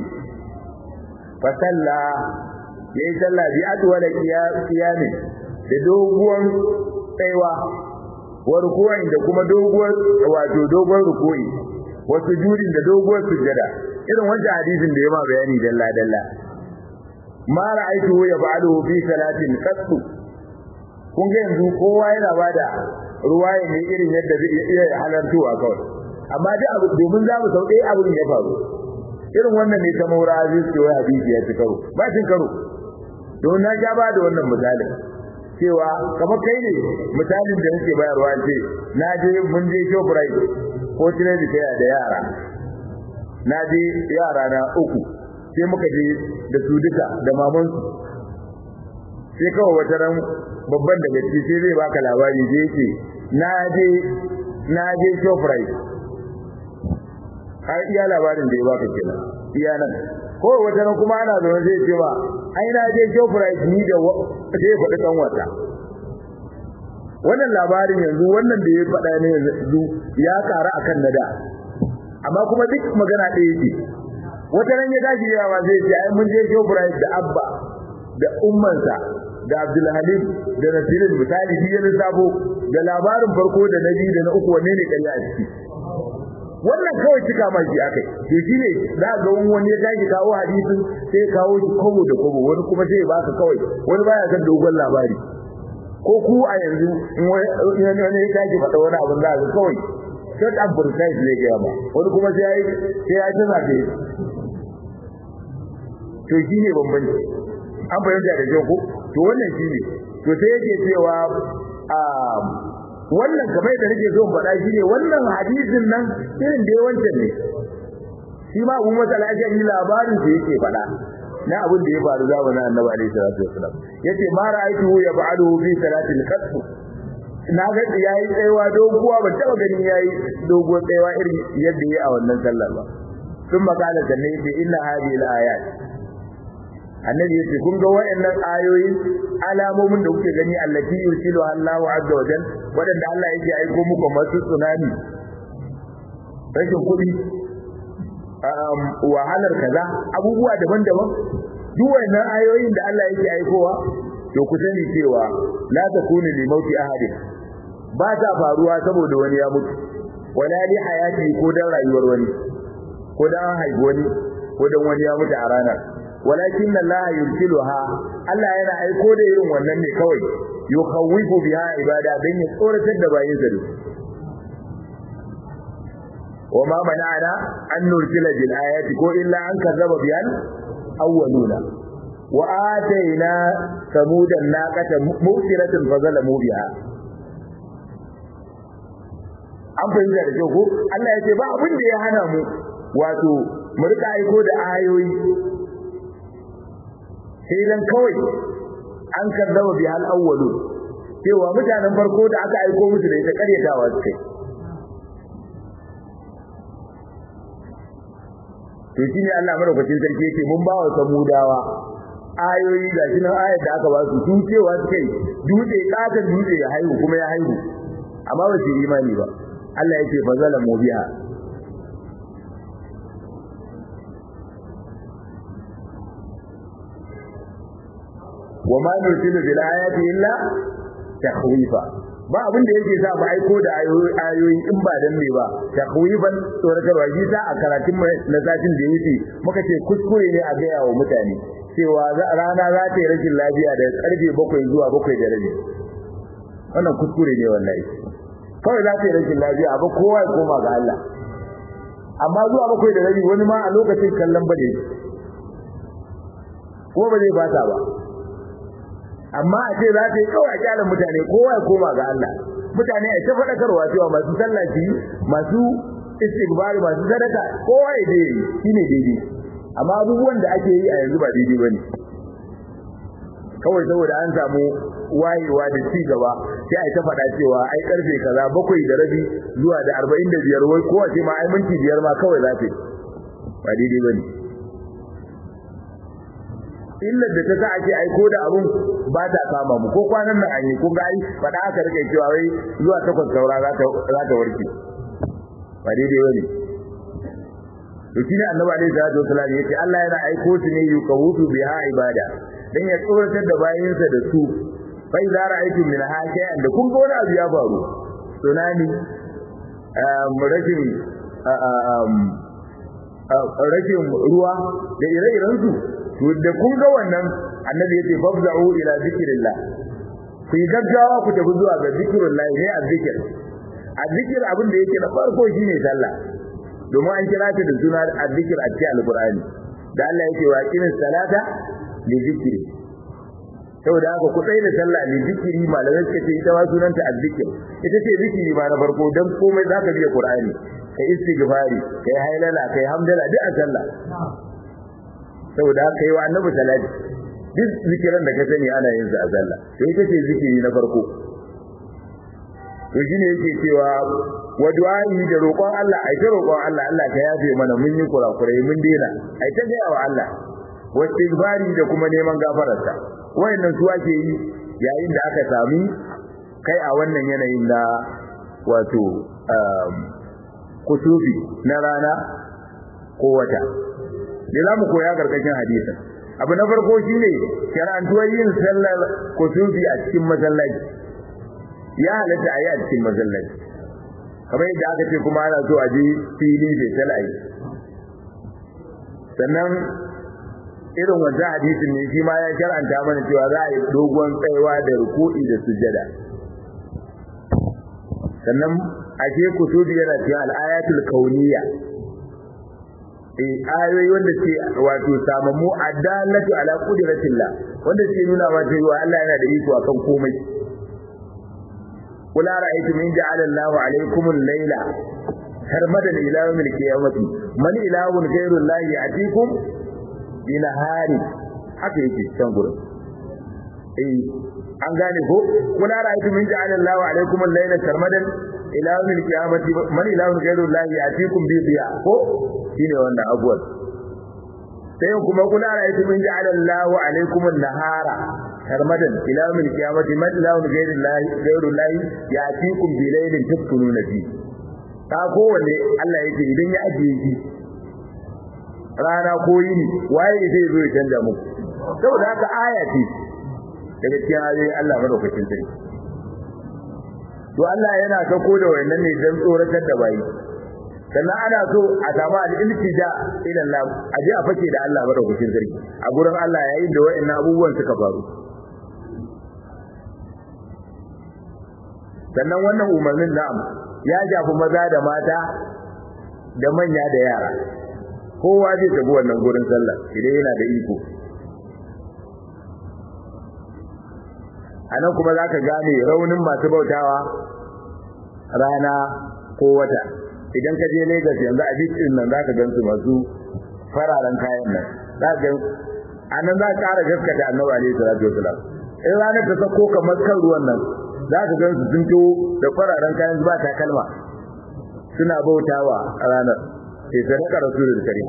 fa salla yayi sallah bi adwala qiyami da doguwar tsaiwa wa ruku'in da kuma doguwar wato doguwar ruku'i wa sujudin da doguwar sujada irin wancan hadisin da ya ma bayani dalla dalla ma ra'aytu yaf'aluhu fi salatin qattu kun ga yanzu kowa yana bada ruwaya ne irin yadda zai iya halartuwa kawai amma dai abu domin za mu sau ɗaya abin ya faru irin wannan ne ta maura aziz ke wai hadisi ya ci karo ba cin karo don na ja ba da wannan misalin cewa kamar kai ne misalin da nake bayarwa ce na je mun je shoprite ko tire da da yara na je yara na uku sai muka je da su duka da mamansu sai kawai wata ran babban daga ciki sai zai baka labari da yake na je na je shoprite har iya labarin da ya baka kenan iya nan ko wata ran kuma ana zaune zai ce ba ai na je shoprite ni da sai faɗi kan wata wannan labarin yanzu wannan da ya faɗa ne yanzu ya ƙara akan nada amma kuma duk magana ɗaya yake wata ran ya tashi yawa zai ce ai mun je shoprite da abba da ummansa da Abdulhalim da Nasirin misali shi ya lissafo da labarin farko da na biyu da na uku wanne ne ƙarya a ciki wannan kawai cika ma shi akai to shine za ga wani ya tashi kawo hadisin sai kawo shi kobo da kobo wani kuma sai ya baka kawai wani baya son dogon labari ko ku a yanzu in wani ya tashi faɗa wani abin za ga kawai short and precise ne ga ba wani kuma sai ya yi sai ya tana da to shine bambanci an fahimta da kyau ko to wannan shine to sai yake cewa a wannan kamar da nake so faɗa shine wannan hadisin nan irin da wancan ne shi ma Abu Musa al-Ashari labarin da yake faɗa na abin da ya faru zamanin annabi alaihi salatu wasalam yace ma ra'aytuhu yaf'aluhu fi salatil qasr na ga yayi tsayawa doguwa ba taba ganin yayi doguwa tsayawa irin yadda yayi a wannan sallar ba sun makala sanne yace inna hadhihi al-ayat annabi yace kun ga wayannan ayoyi alamomin da kuke gani allati yursilu Allahu azza wa jalla wadanda Allah yake aiko muku masu tsunami rashin kuɗi wahalar kaza abubuwa daban-daban duk wayannan ayoyin da Allah yake aikowa to ku sani cewa la takunu li mauti ahadin ba ta faruwa saboda wani ya mutu wala li hayati ko dan rayuwar wani ko dan haihuwa wani ko dan wani ya mutu a ranar walakin Allah yursiluha Allah yana aiko da irin wannan ne kawai yukhawifu biha ibada dan ya tsoratar da bayin sa وما منعنا أن نرسل بالآيات كو إلا أن كذب بها الأولون وآتينا ثمود الناقة مبصرة فظلموا بها an fahimta da kyau ko Allah ya ce ba abin da ya hana mu wato mu rika aiko da ayoyi sai dan kawai an kazzaba bi hal awwalu cewa mutanen farko da aka aiko musu da ita karyatawa su kai to shine Allah madaukakin sarki yake mun ba wa samudawa ayoyi ga shi nan ayar da aka ba su su cewa su kai dutse katon dutse ya haihu kuma ya haihu amma ba su yi imani ba Allah yake fa zalamu biha wa ma nursilu bil ayati illa takhwifa ba abin da yake sa mu aiko da ayoyi in ba dan me ba takhwifan tsoratarwa shi sa a karatun na satin da yake muka ce kuskure ne a gaya wa mutane cewa rana za ta yi rashin lafiya da karfe bakwai zuwa bakwai da rabi wannan kuskure ne wallahi kawai za ta yi rashin lafiya ba kowa ya koma ga Allah amma zuwa bakwai da rabi wani ma a lokacin kallon bane ko ba zai bata ba amma a ce za ta yi kawai a kyalin mutane kowa ya koma ga Allah mutane a ta faɗakarwa cewa masu sallaci masu istighfar masu sadaka kowa ya je shine daidai amma abubuwan da ake yi a yanzu ba daidai bane kawai saboda an samu wayewa da ci gaba sai a ta faɗa cewa ai karfe kaza bakwai da rabi zuwa da arba'in da biyar wai kowace ma ai minti biyar ma kawai za ta yi ba daidai bane illar da ta sa ake aiko da abun ba ta kama mu ko kwanan nan an yi ko ga ai faɗa aka rike cewa wai zuwa takwas saura za ta za ta warke ba daidai bane to shine annabi alaihi salatu wasallam yace Allah yana aiko su ne yukawutu biha ibada dan ya tsoratar da bayinsa da su fa idza ra'aytum min shay'an da kun ga wani abu ya faru tsunami um rashin rashin ruwa da ire-iren su to da kun ga wannan annabi yace fafza'u ila zikrillah ku yi gaggawa ku tafi zuwa ga zikrullah ne azzikir azzikir abin da yake na farko shine sallah domin an kira ta da suna azzikir a cikin alqur'ani da Allah yake wa qimis salata li zikri saboda haka ku tsaye da sallah li zikri malamai suka ce ita ma sunanta azzikir ita ce zikiri ma na farko dan komai zaka biya qur'ani kai istighfari kai hailala kai hamdala duk a sallah saboda haka yi wa annabi salati duk zikiran da ka sani ana yin su a sallah to ita ce zikiri na farko to shine yake cewa wa du'a'i da roƙon Allah ai ta roƙon Allah Allah ka yafe mana mun yi kurakurai mun dena ai ta ga wa Allah wa istighfari da kuma neman gafararsa wayannan su ake yi yayin da aka sami kai a wannan yanayin da wato kusufi na rana ko wata da za mu koya karkashin hadisin abu na farko shine shar'antuwar yin sallar kusufi a cikin masallaci ya halatta a yi a cikin masallaci kamar yadda aka ce kuma ana so a je fili bai talayi sannan irin wancan hadisin ne shi ma ya shar'anta mana cewa za a yi dogon tsayawa da ruku'i da sujada sannan ashe kusufi yana cikin al'ayatul kauniyya ayoyi wanda ke wato samammu adalatu ala qudratillah wanda ke nuna wa cewa Allah yana da iko akan komai kula ra'aytum in ja'ala Allahu alaykum al-layla sarmadan ila yawm al-qiyamati man ilahun ghayru Allah ya'tikum ila hari haka yake can gurin eh an gane ko kula ra'aytu min ja'ala Allahu alaykum al-layla sarmadan ila yawmil qiyamati man ilahun ghayru Allah ya'tikum bi diya ko shine wannan abuwan sai kuma kula ra'aytu min ja'ala Allahu alaykum an-nahara sarmadan ila yawmil qiyamati man ilahun ghayru Allah ghayru Allah ya'tikum bi laylin taskununa fi ta kowanne Allah yake idan ya ajiye shi rana ko yini waye zai zo ya canja muku saboda haka aya ce daga cikin ayoyin Allah madaukakin sarki to Allah yana sako da wayannan ne dan tsoratar da bayi sannan ana so a samu al-iltija ila Allah a je a fake da Allah madaukakin sarki a gurin Allah yayin da wayannan abubuwan suka faru sannan wannan umarnin na'am ya shafi maza da mata da manya da yara kowa zai tafi wannan gurin sallah idan yana da iko anan kuma zaka gane raunin masu bautawa rana ko wata idan ka je Lagos yanzu a beach din nan zaka gansu masu fararen kayan nan zaka anan za ka ƙara gaskata Annabi alaihi salatu wasalam in ranar ta sako kamar kan ruwan nan zaka gansu sun to da fararen kayan ba takalma suna bautawa a ranar sai sadaka rasulul karim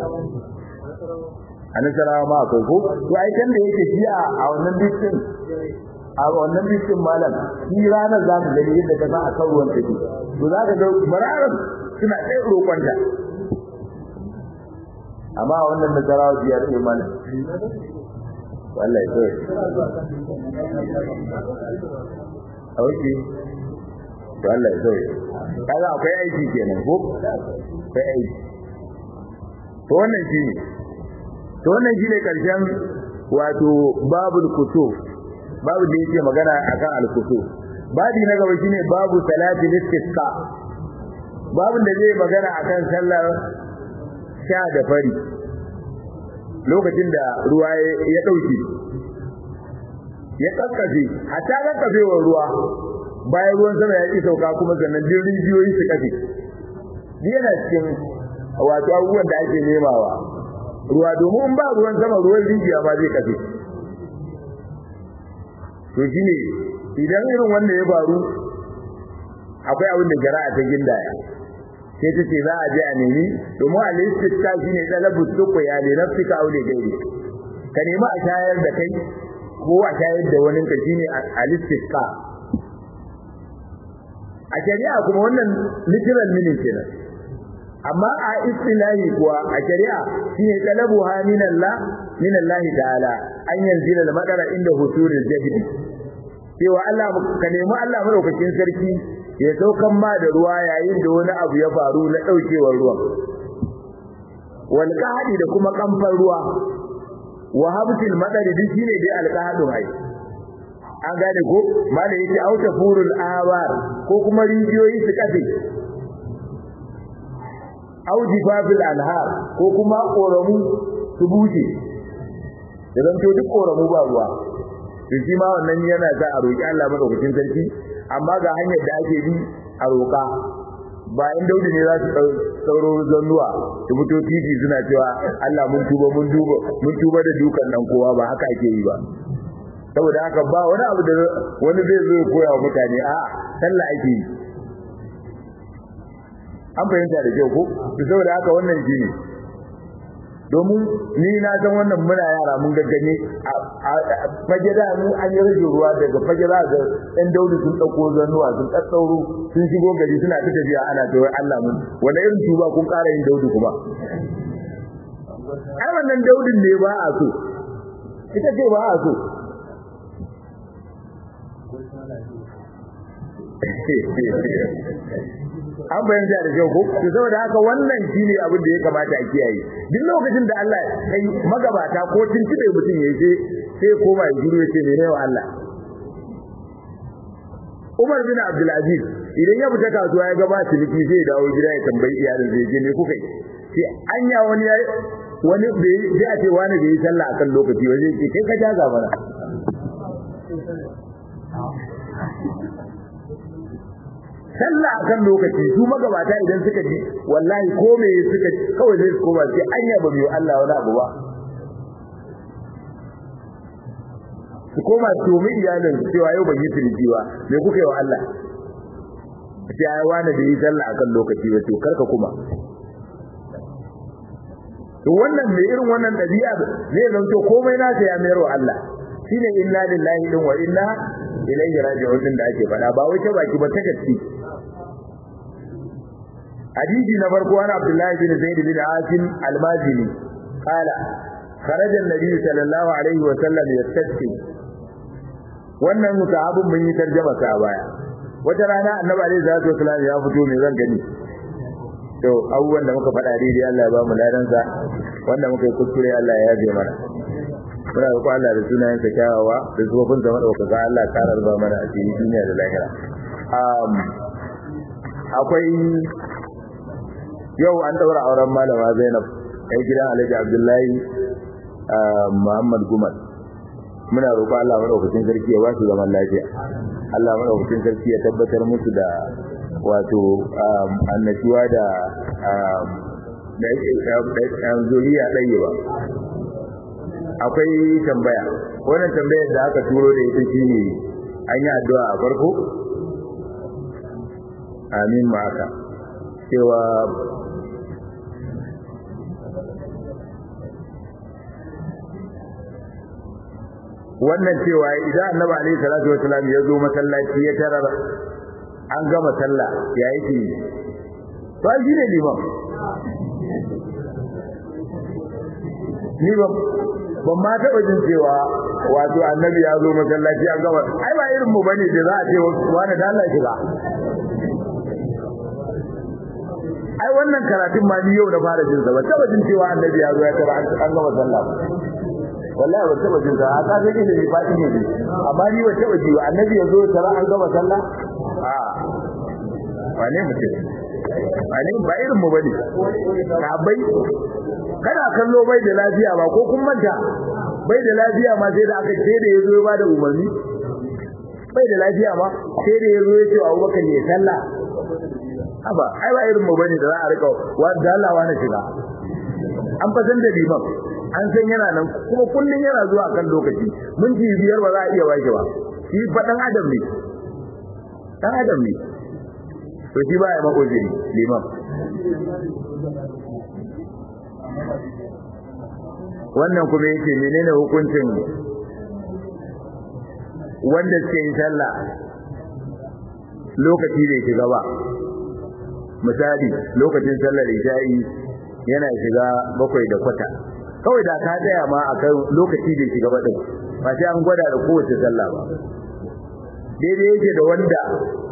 annabi ma akwai ko to ai kan da yake shi a wannan beach din a wannan bisin malam shi ranar za mu gani yadda ka san a kan ruwan take to za ka ga mararan suna ɗaya roƙon ta amma wannan nasarawa biyar ne malam wallahi to auki to wallahi to kaga akwai aiki kenan ko akwai aiki to wannan shine to wannan shine karshen wato babul kutub babu da yake magana akan al-kusu babi na gaba shine babu salati istisqa babu da zai magana akan sallar sha da fari lokacin da ruwa ya dauke ya kakkafe hatta kakkafewar ruwa bayan ruwan sama ya ki sauka kuma sannan din rijiyoyi su kafe yana cikin wato abubuwan da ake nemawa ruwa domin ba ruwan sama ruwan rijiya ma zai kafe to shine idan irin wanda ya faru akwai abin da jara'a ta gindaya sai ta ce za a je a nemi domin al-istisqa shine talabu tuqya li nafsika aw li ghairi ka nemi a shayar da kai ko a shayar da wani ka shine al-istisqa a shari'a kuma wannan literal meaning kenan amma a istilahi kuwa a shari'a shine talabu ha min Allah min Allah ta'ala an yanzila al-madara inda husuril jabd cewa Allah ka nemi Allah madaukakin sarki ya saukan ma da ruwa yayin da wani abu ya faru na daukewar ruwan wal qahdi da kuma kamfan ruwa wa habtil madari din shine dai alqahdu ai an gane ko malai yake auta furul awar ko kuma rijiyoyi su kafe auji fabil anhar ko kuma koramu su buce idan to duk koramu ba ruwa to shi ma wannan yana za a roki Allah madaukakin sarki amma ga hanyar da ake bi a roka ba in daudi ne za su sauro zannuwa su fito titi suna cewa Allah mun tuba mun duba mun tuba da dukan dan kowa ba haka ake yi ba saboda haka ba wani abu da wani zai zo ya koya wa mutane a sallah ake yi an fahimta da kyau ko saboda haka wannan shi ne domin ni na san wannan muna yara mun gaggane a fage da mu an yi rage ruwa daga fage za ga ɗan daudi sun ɗauko zanuwa sun ɗaɗɗauro sun shigo gari suna ta tafiya ana ta Allah mun wanda irin tuba kun ƙara yin daudi kuma ai wannan daudin ne ba a so ita ce ba a so an bayyana da kyau ko to saboda haka wannan shine abin da ya kamata a kiyaye duk lokacin da Allah kai magabata ko tuntube mutum ya je sai koma ya jiro yace ne wa Allah Umar bin Abdul Aziz idan ya fita kasuwa ya gaba ciniki sai ya dawo gida ya tambayi iyalin zai je me kuka yi sai anya wani ya wani bai sai a ce wani bai yi sallah akan lokaci waje ce kai ka jaga mana sallah akan lokaci su magabata idan suka ji wallahi ko me suka kawai sai su koma sai anya ba biyo Allah wani abu ba su koma tumi iyalin cewa yau ban yi ciniki ba me kuka yi wa Allah sai ai wani da yi sallah akan lokaci ba to karka kuma to wannan mai irin wannan dabi'a zai zanto komai na ya mayar wa Allah shine inna lillahi din wa inna ilaihi raji'un din da ake faɗa ba wai ta baki ba ta gaske hadisi na farko wani Abdullahi bin Zaid bin Asim al-Mazini qala kharaja an-nabi sallallahu alaihi wa sallam yastasqi wannan sahabin mun yi tarjuma sa baya wata rana annabi alaihi salatu wasallam ya fito me zan gani to abubuwan da muka faɗa daidai Allah ya ba mu ladan sa wanda muka yi kuskure Allah ya yabe mana muna roƙo Allah da sunayen sa kyawawa da zubafin sa madaukaka Allah ya karar ba mana a cikin duniya da lahira um akwai yau an daura auren malama Zainab kai gidan Alhaji Abdullahi Muhammad Gumal muna roƙo Allah madaukakin sarki ya ba su zaman lafiya Allah madaukakin sarki ya tabbatar musu da wato annashuwa da da zuriya ɗaya ba akwai tambaya wannan tambayar da aka turo da ita shine an yi addu'a a farko amin ma haka cewa wannan cewa idan annabi alaihi salatu wasallam ya zo masallaci ya tarar an gama sallah ya yake to ai shine liman ni ba ban ma taɓa jin cewa wato annabi ya zo masallaci an gama ai ba irin mu bane da za a ce wani da Allah shiga ai wannan karatun ma ni yau na fara jin sa ba taɓa jin cewa annabi ya zo ya tara an gama sallah wallahi ba taba jin sa aka ga da ni fadi ne amma ni ba taba ji annabi yazo tara an gaba sallah a wane mutum wane ba irin mu bane sabai kana kallo bai da lafiya ba ko kun manta bai da lafiya ma sai da aka ce da yazo ya bada umarni bai da lafiya ma sai da yazo ya ce Abubakar ne sallah aba ai ba irin mu bane da za a rika wa da Allah wa na shiga an fasan da liman an san yana nan kuma kullun yana zuwa kan lokaci minti biyar ba za a iya baki ba shi fa dan adam ne dan adam ne to shi ba ya makojiri liman wannan kuma yake menene hukuncin wanda suke yin sallah lokaci da shiga ba misali lokacin sallar isha'i yana shiga bakwai da kwata kawai da ka tsaya ma a kan lokaci da shiga baɗin ba sai an gwada da kowace sallah ba daidai yake da wanda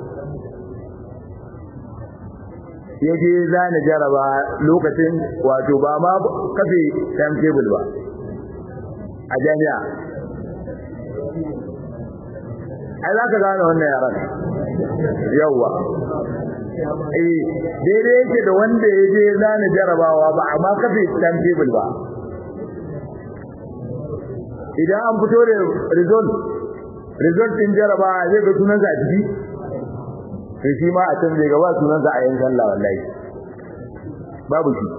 ya je zana jaraba lokacin wato ba ma kafe time table ba a jami'a ai za ka gane wannan yaran yawwa eh daidai yake da wanda ya je zana jarabawa ba amma kafe time table ba idan an fito da result result din jarabawa zai ga sunansa a ciki sai shi ma a can zai gaba sunansa a yin sallah wallahi babu shi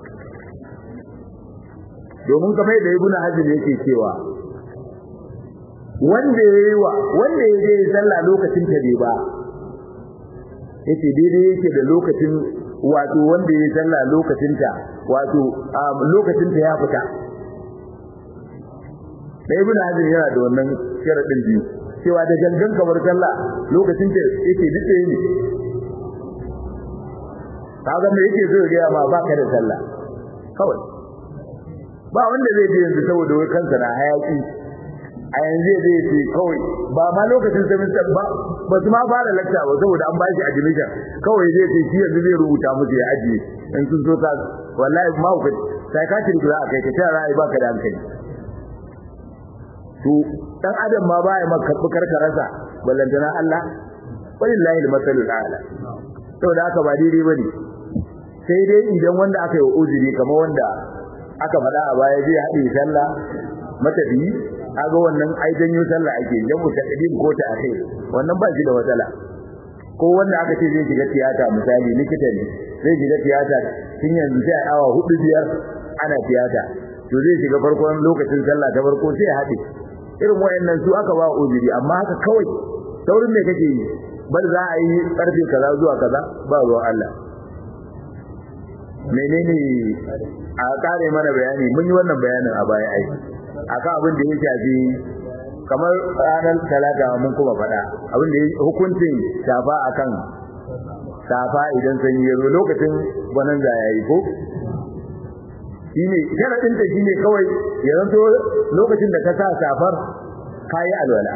domin kamar da ibnu hazm yake cewa wanda yayi wa wanda ya je sallah lokacin ta bai ba yace daidai yake da lokacin wato wanda yayi sallah lokacin ta wato lokacin ta ya fita da ibn hazm yana da wannan sharadin biyu cewa da gangan kamar sallah lokacin da yake dace ne kaga me yake so ya ma baka da sallah kawai ba wanda zai je yanzu saboda wai kansa na hayaki a yanzu zai ce kawai ba ma lokacin semester ba ba su ma fara lecture ba saboda an bashi admission kawai zai ce shi yanzu zai rubuta musu ya ajiye in sun so ta wallahi ma ku psychiatrist za a kai ka tara ai baka da hankali to dan adam ma baya maka karkararsa ballantana Allah wallahi al-masalul a'la saboda haka ba daidai bane sai dai idan wanda aka yi uzuri kamar wanda aka faɗa a baya zai haɗe sallah matafi kaga wannan ai janyo sallah ake jamu ta kadim ko ta akhir wannan ba shi da matsala ko wanda aka ce zai shiga tiyata misali likita ne zai shiga tiyata tun yanzu sai awa hudu biyar ana tiyata to zai shiga farkon lokacin sallah ta farko sai ya haɗe irin wayannan su aka ba uzuri amma haka kawai saurin me kake yi bar za a yi karfe kaza zuwa kaza ba ruwan Allah menene a kare mana bayani mun yi wannan bayanin a baya ai akan abin da ya shafi kamar ranar talata mun kuma faɗa abin da hukuncin shafa akan safa idan sanyi ya zo lokacin gwanan da ya yi ko shine sharadin ta shine kawai ya zanto lokacin da ka sa safar kayi alwala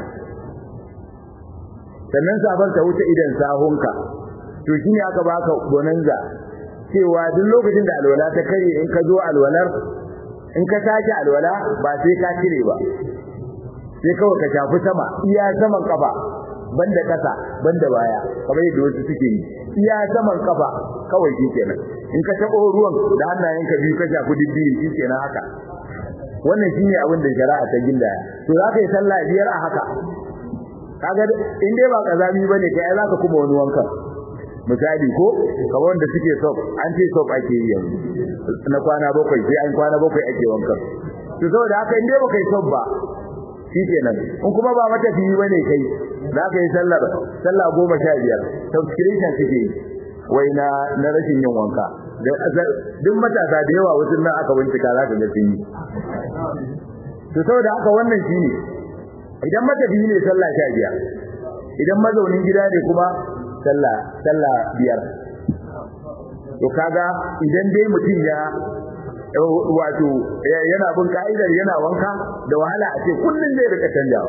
sannan safar ta wuce idan sahunka to shine aka baka bonanza cewa duk lokacin da alwala ta kare in ka zo alwalar in ka sake alwala ba sai ka cire ba sai kawai ka shafi sama iya saman kafa banda kasa banda baya kamar yadda wasu suke yi iya saman kafa kawai shi kenan in ka tabo ruwan da hannayenka biyu ka shafi dibbi shi kenan haka wannan shine abin da shari'a ta gindaya to za ka yi sallah biyar a haka kaga in dai ba kazami bane kai za ka kuma wani wanka misali ko kamar wanda suke soap an ce soap ake yi yanzu na kwana bakwai sai an kwana bakwai ake wankan to saboda haka in dai baka yi soap ba shikenan in kuma ba matafiyi bane kai za ka yi sallar sallah goma sha biyar subscription suke yi wai na na rashin yin wanka duk matasa da yawa wasu nan aka bincika za ka ga sun yi to saboda haka wannan shine idan matafiyi ne sallah sha biyar idan mazaunin gida ne kuma sallah sallah biyar to kaga idan dai mutum ya wato yana bin ka'idar yana wanka da wahala a ce kullun zai rika canjawa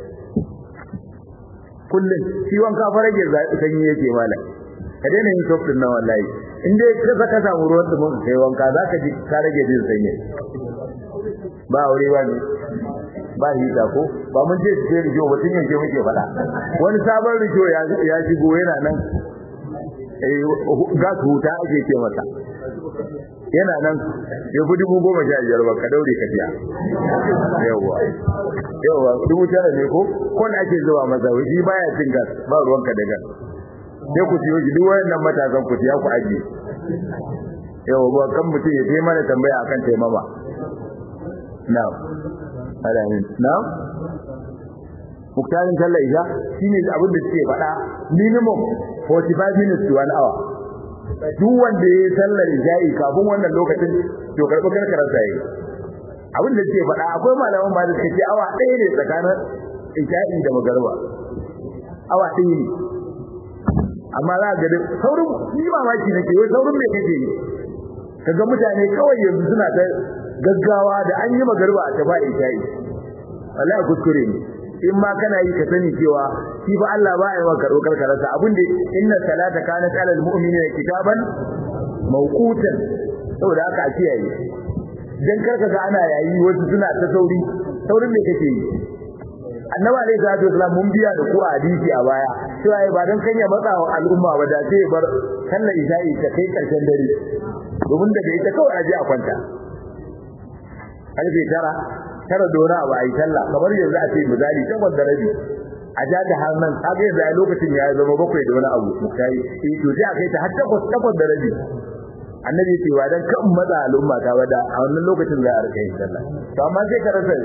kullun shi wanka fa rage sanyi yake malam ka daina yin soft din nan wallahi in dai ka saka samu ruwan da mun kai wanka zaka ji ka rage jin sanyi ba aure ba ne ba hita ko ba mun ce sai rijo ba tun yanke muke fada wani sabon rijo ya ya shigo yana nan eh gas huta ake ce masa yana nan ya fi dubu goma sha biyar ba ka daure ka biya yawa yawa dubu tara ne ko kon ake zuwa masa shi baya cin gas ba ruwanka da gas sai ku siyo shi duk wayannan matasan ku siya ku ajiye yawa ba kan mutum ya je mana tambaya akan taimama na'am alamin na'am muktarin sallar isha shine abin da suke faɗa minimum 45 minutes to 1 hour duk wanda ya sallar isha'i kafin wannan lokacin to karɓi karkarar sa yi abin da suke faɗa akwai malaman ma da suke ce awa ɗaya ne tsakanin isha'i da magarba awa ɗaya ne amma za ga da saurin ni mamaki nake wai saurin me kake yi kaga mutane kawai yanzu suna ta gaggawa da an yi magarba a tafa isha'i wallahi kuskure ne in ma kana yi ka sani cewa shi ba Allah ba ya maka karɓar karkararsa abin da inna salata kanat ala almu'minina kitaban mawqutan saboda haka a kiyaye dan karka ga ana yayi wasu suna ta sauri saurin me kake yi annabi alaihi salatu wasallam mun biya da ku a hadisi a baya cewa ba dan kanya matsa wa al'umma ba da sai bar sallar isha'i ta kai karshen dare domin daga ita kawai aje a kwanta karfe tara tara dora ba ai sallah kamar yanzu a ce misali takwas da rabi a ja da har nan kaga yanzu a lokacin ya zama bakwai da wani abu mukai eh to sai a kai ta har takwas takwas da rabi annabi ya ce wa dan kan matsa al'umma ta wada a wannan lokacin za a rika yin sallah to amma sai ka rasa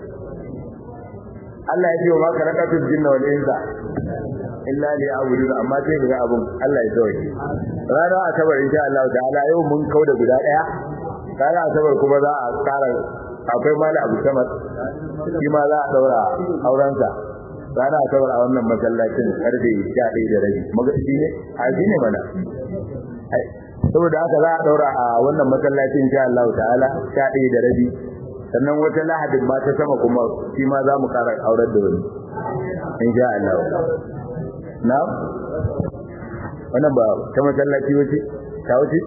Allah ya ce wa maka rakatul jinna wal insa illa li a'budu amma sai ga abun Allah ya tsawaye rana asabar insha Allah ta'ala yau mun kauda guda daya rana asabar kuma za a tsara akwai mali abu samar shi ma za a daura aurensa rana asabar a wannan masallacin karfe 11 da rabi magaci ne a shi ne mana saboda haka za a daura a wannan masallacin insha Allah ta'ala 11 da rabi sannan wata lahadin ma ta sama kuma shi ma za mu kara aurar da wani insha Allah na wannan ba ta masallaci wace ta wace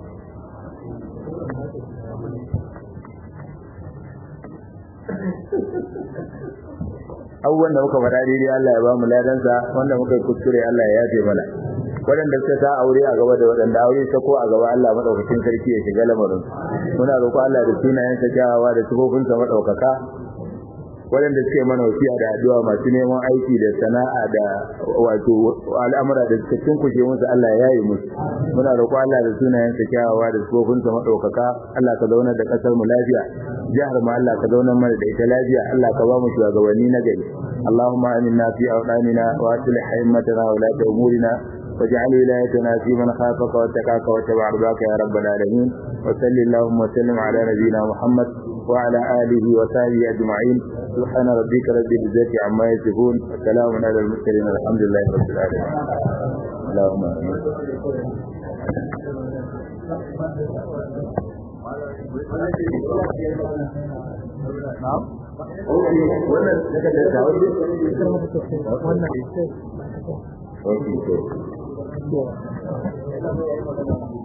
abubuwan da muka faɗa daidai Allah ya ba mu ladansa wanda muka yi kuskure Allah ya yafe mana waɗanda suka sa aure a gaba da waɗanda aure ta ko a gaba Allah madaukakin sarki ya shiga lamarin muna roƙo Allah da sunayensa kyawawa da sifofinsa madaukaka waɗanda suke mana wasiya da addu'a masu neman aiki da sana'a da wato al'amura da suka cinkushe musu Allah ya yi musu muna roƙo Allah da sunayen sa kyawawa da sufofin sa madaukaka Allah ka zauna da kasar mu lafiya jihar mu Allah ka zauna mana da ita lafiya Allah ka ba mu shugabanni na gari اللهم آمنا في أوطاننا وأصلح أئمتنا ولاة أمورنا واجعل ولايتنا في من خافك واتقاك واتبع رضاك يا رب العالمين وصل اللهم وسلم على نبينا محمد وعلى آله وصحبه أجمعين سبحان ربك رب العزة عما يصفون وسلام على المرسلين الحمد لله رب العالمين اللهم آمين na'am wannan daga da tawari wannan Okay, so.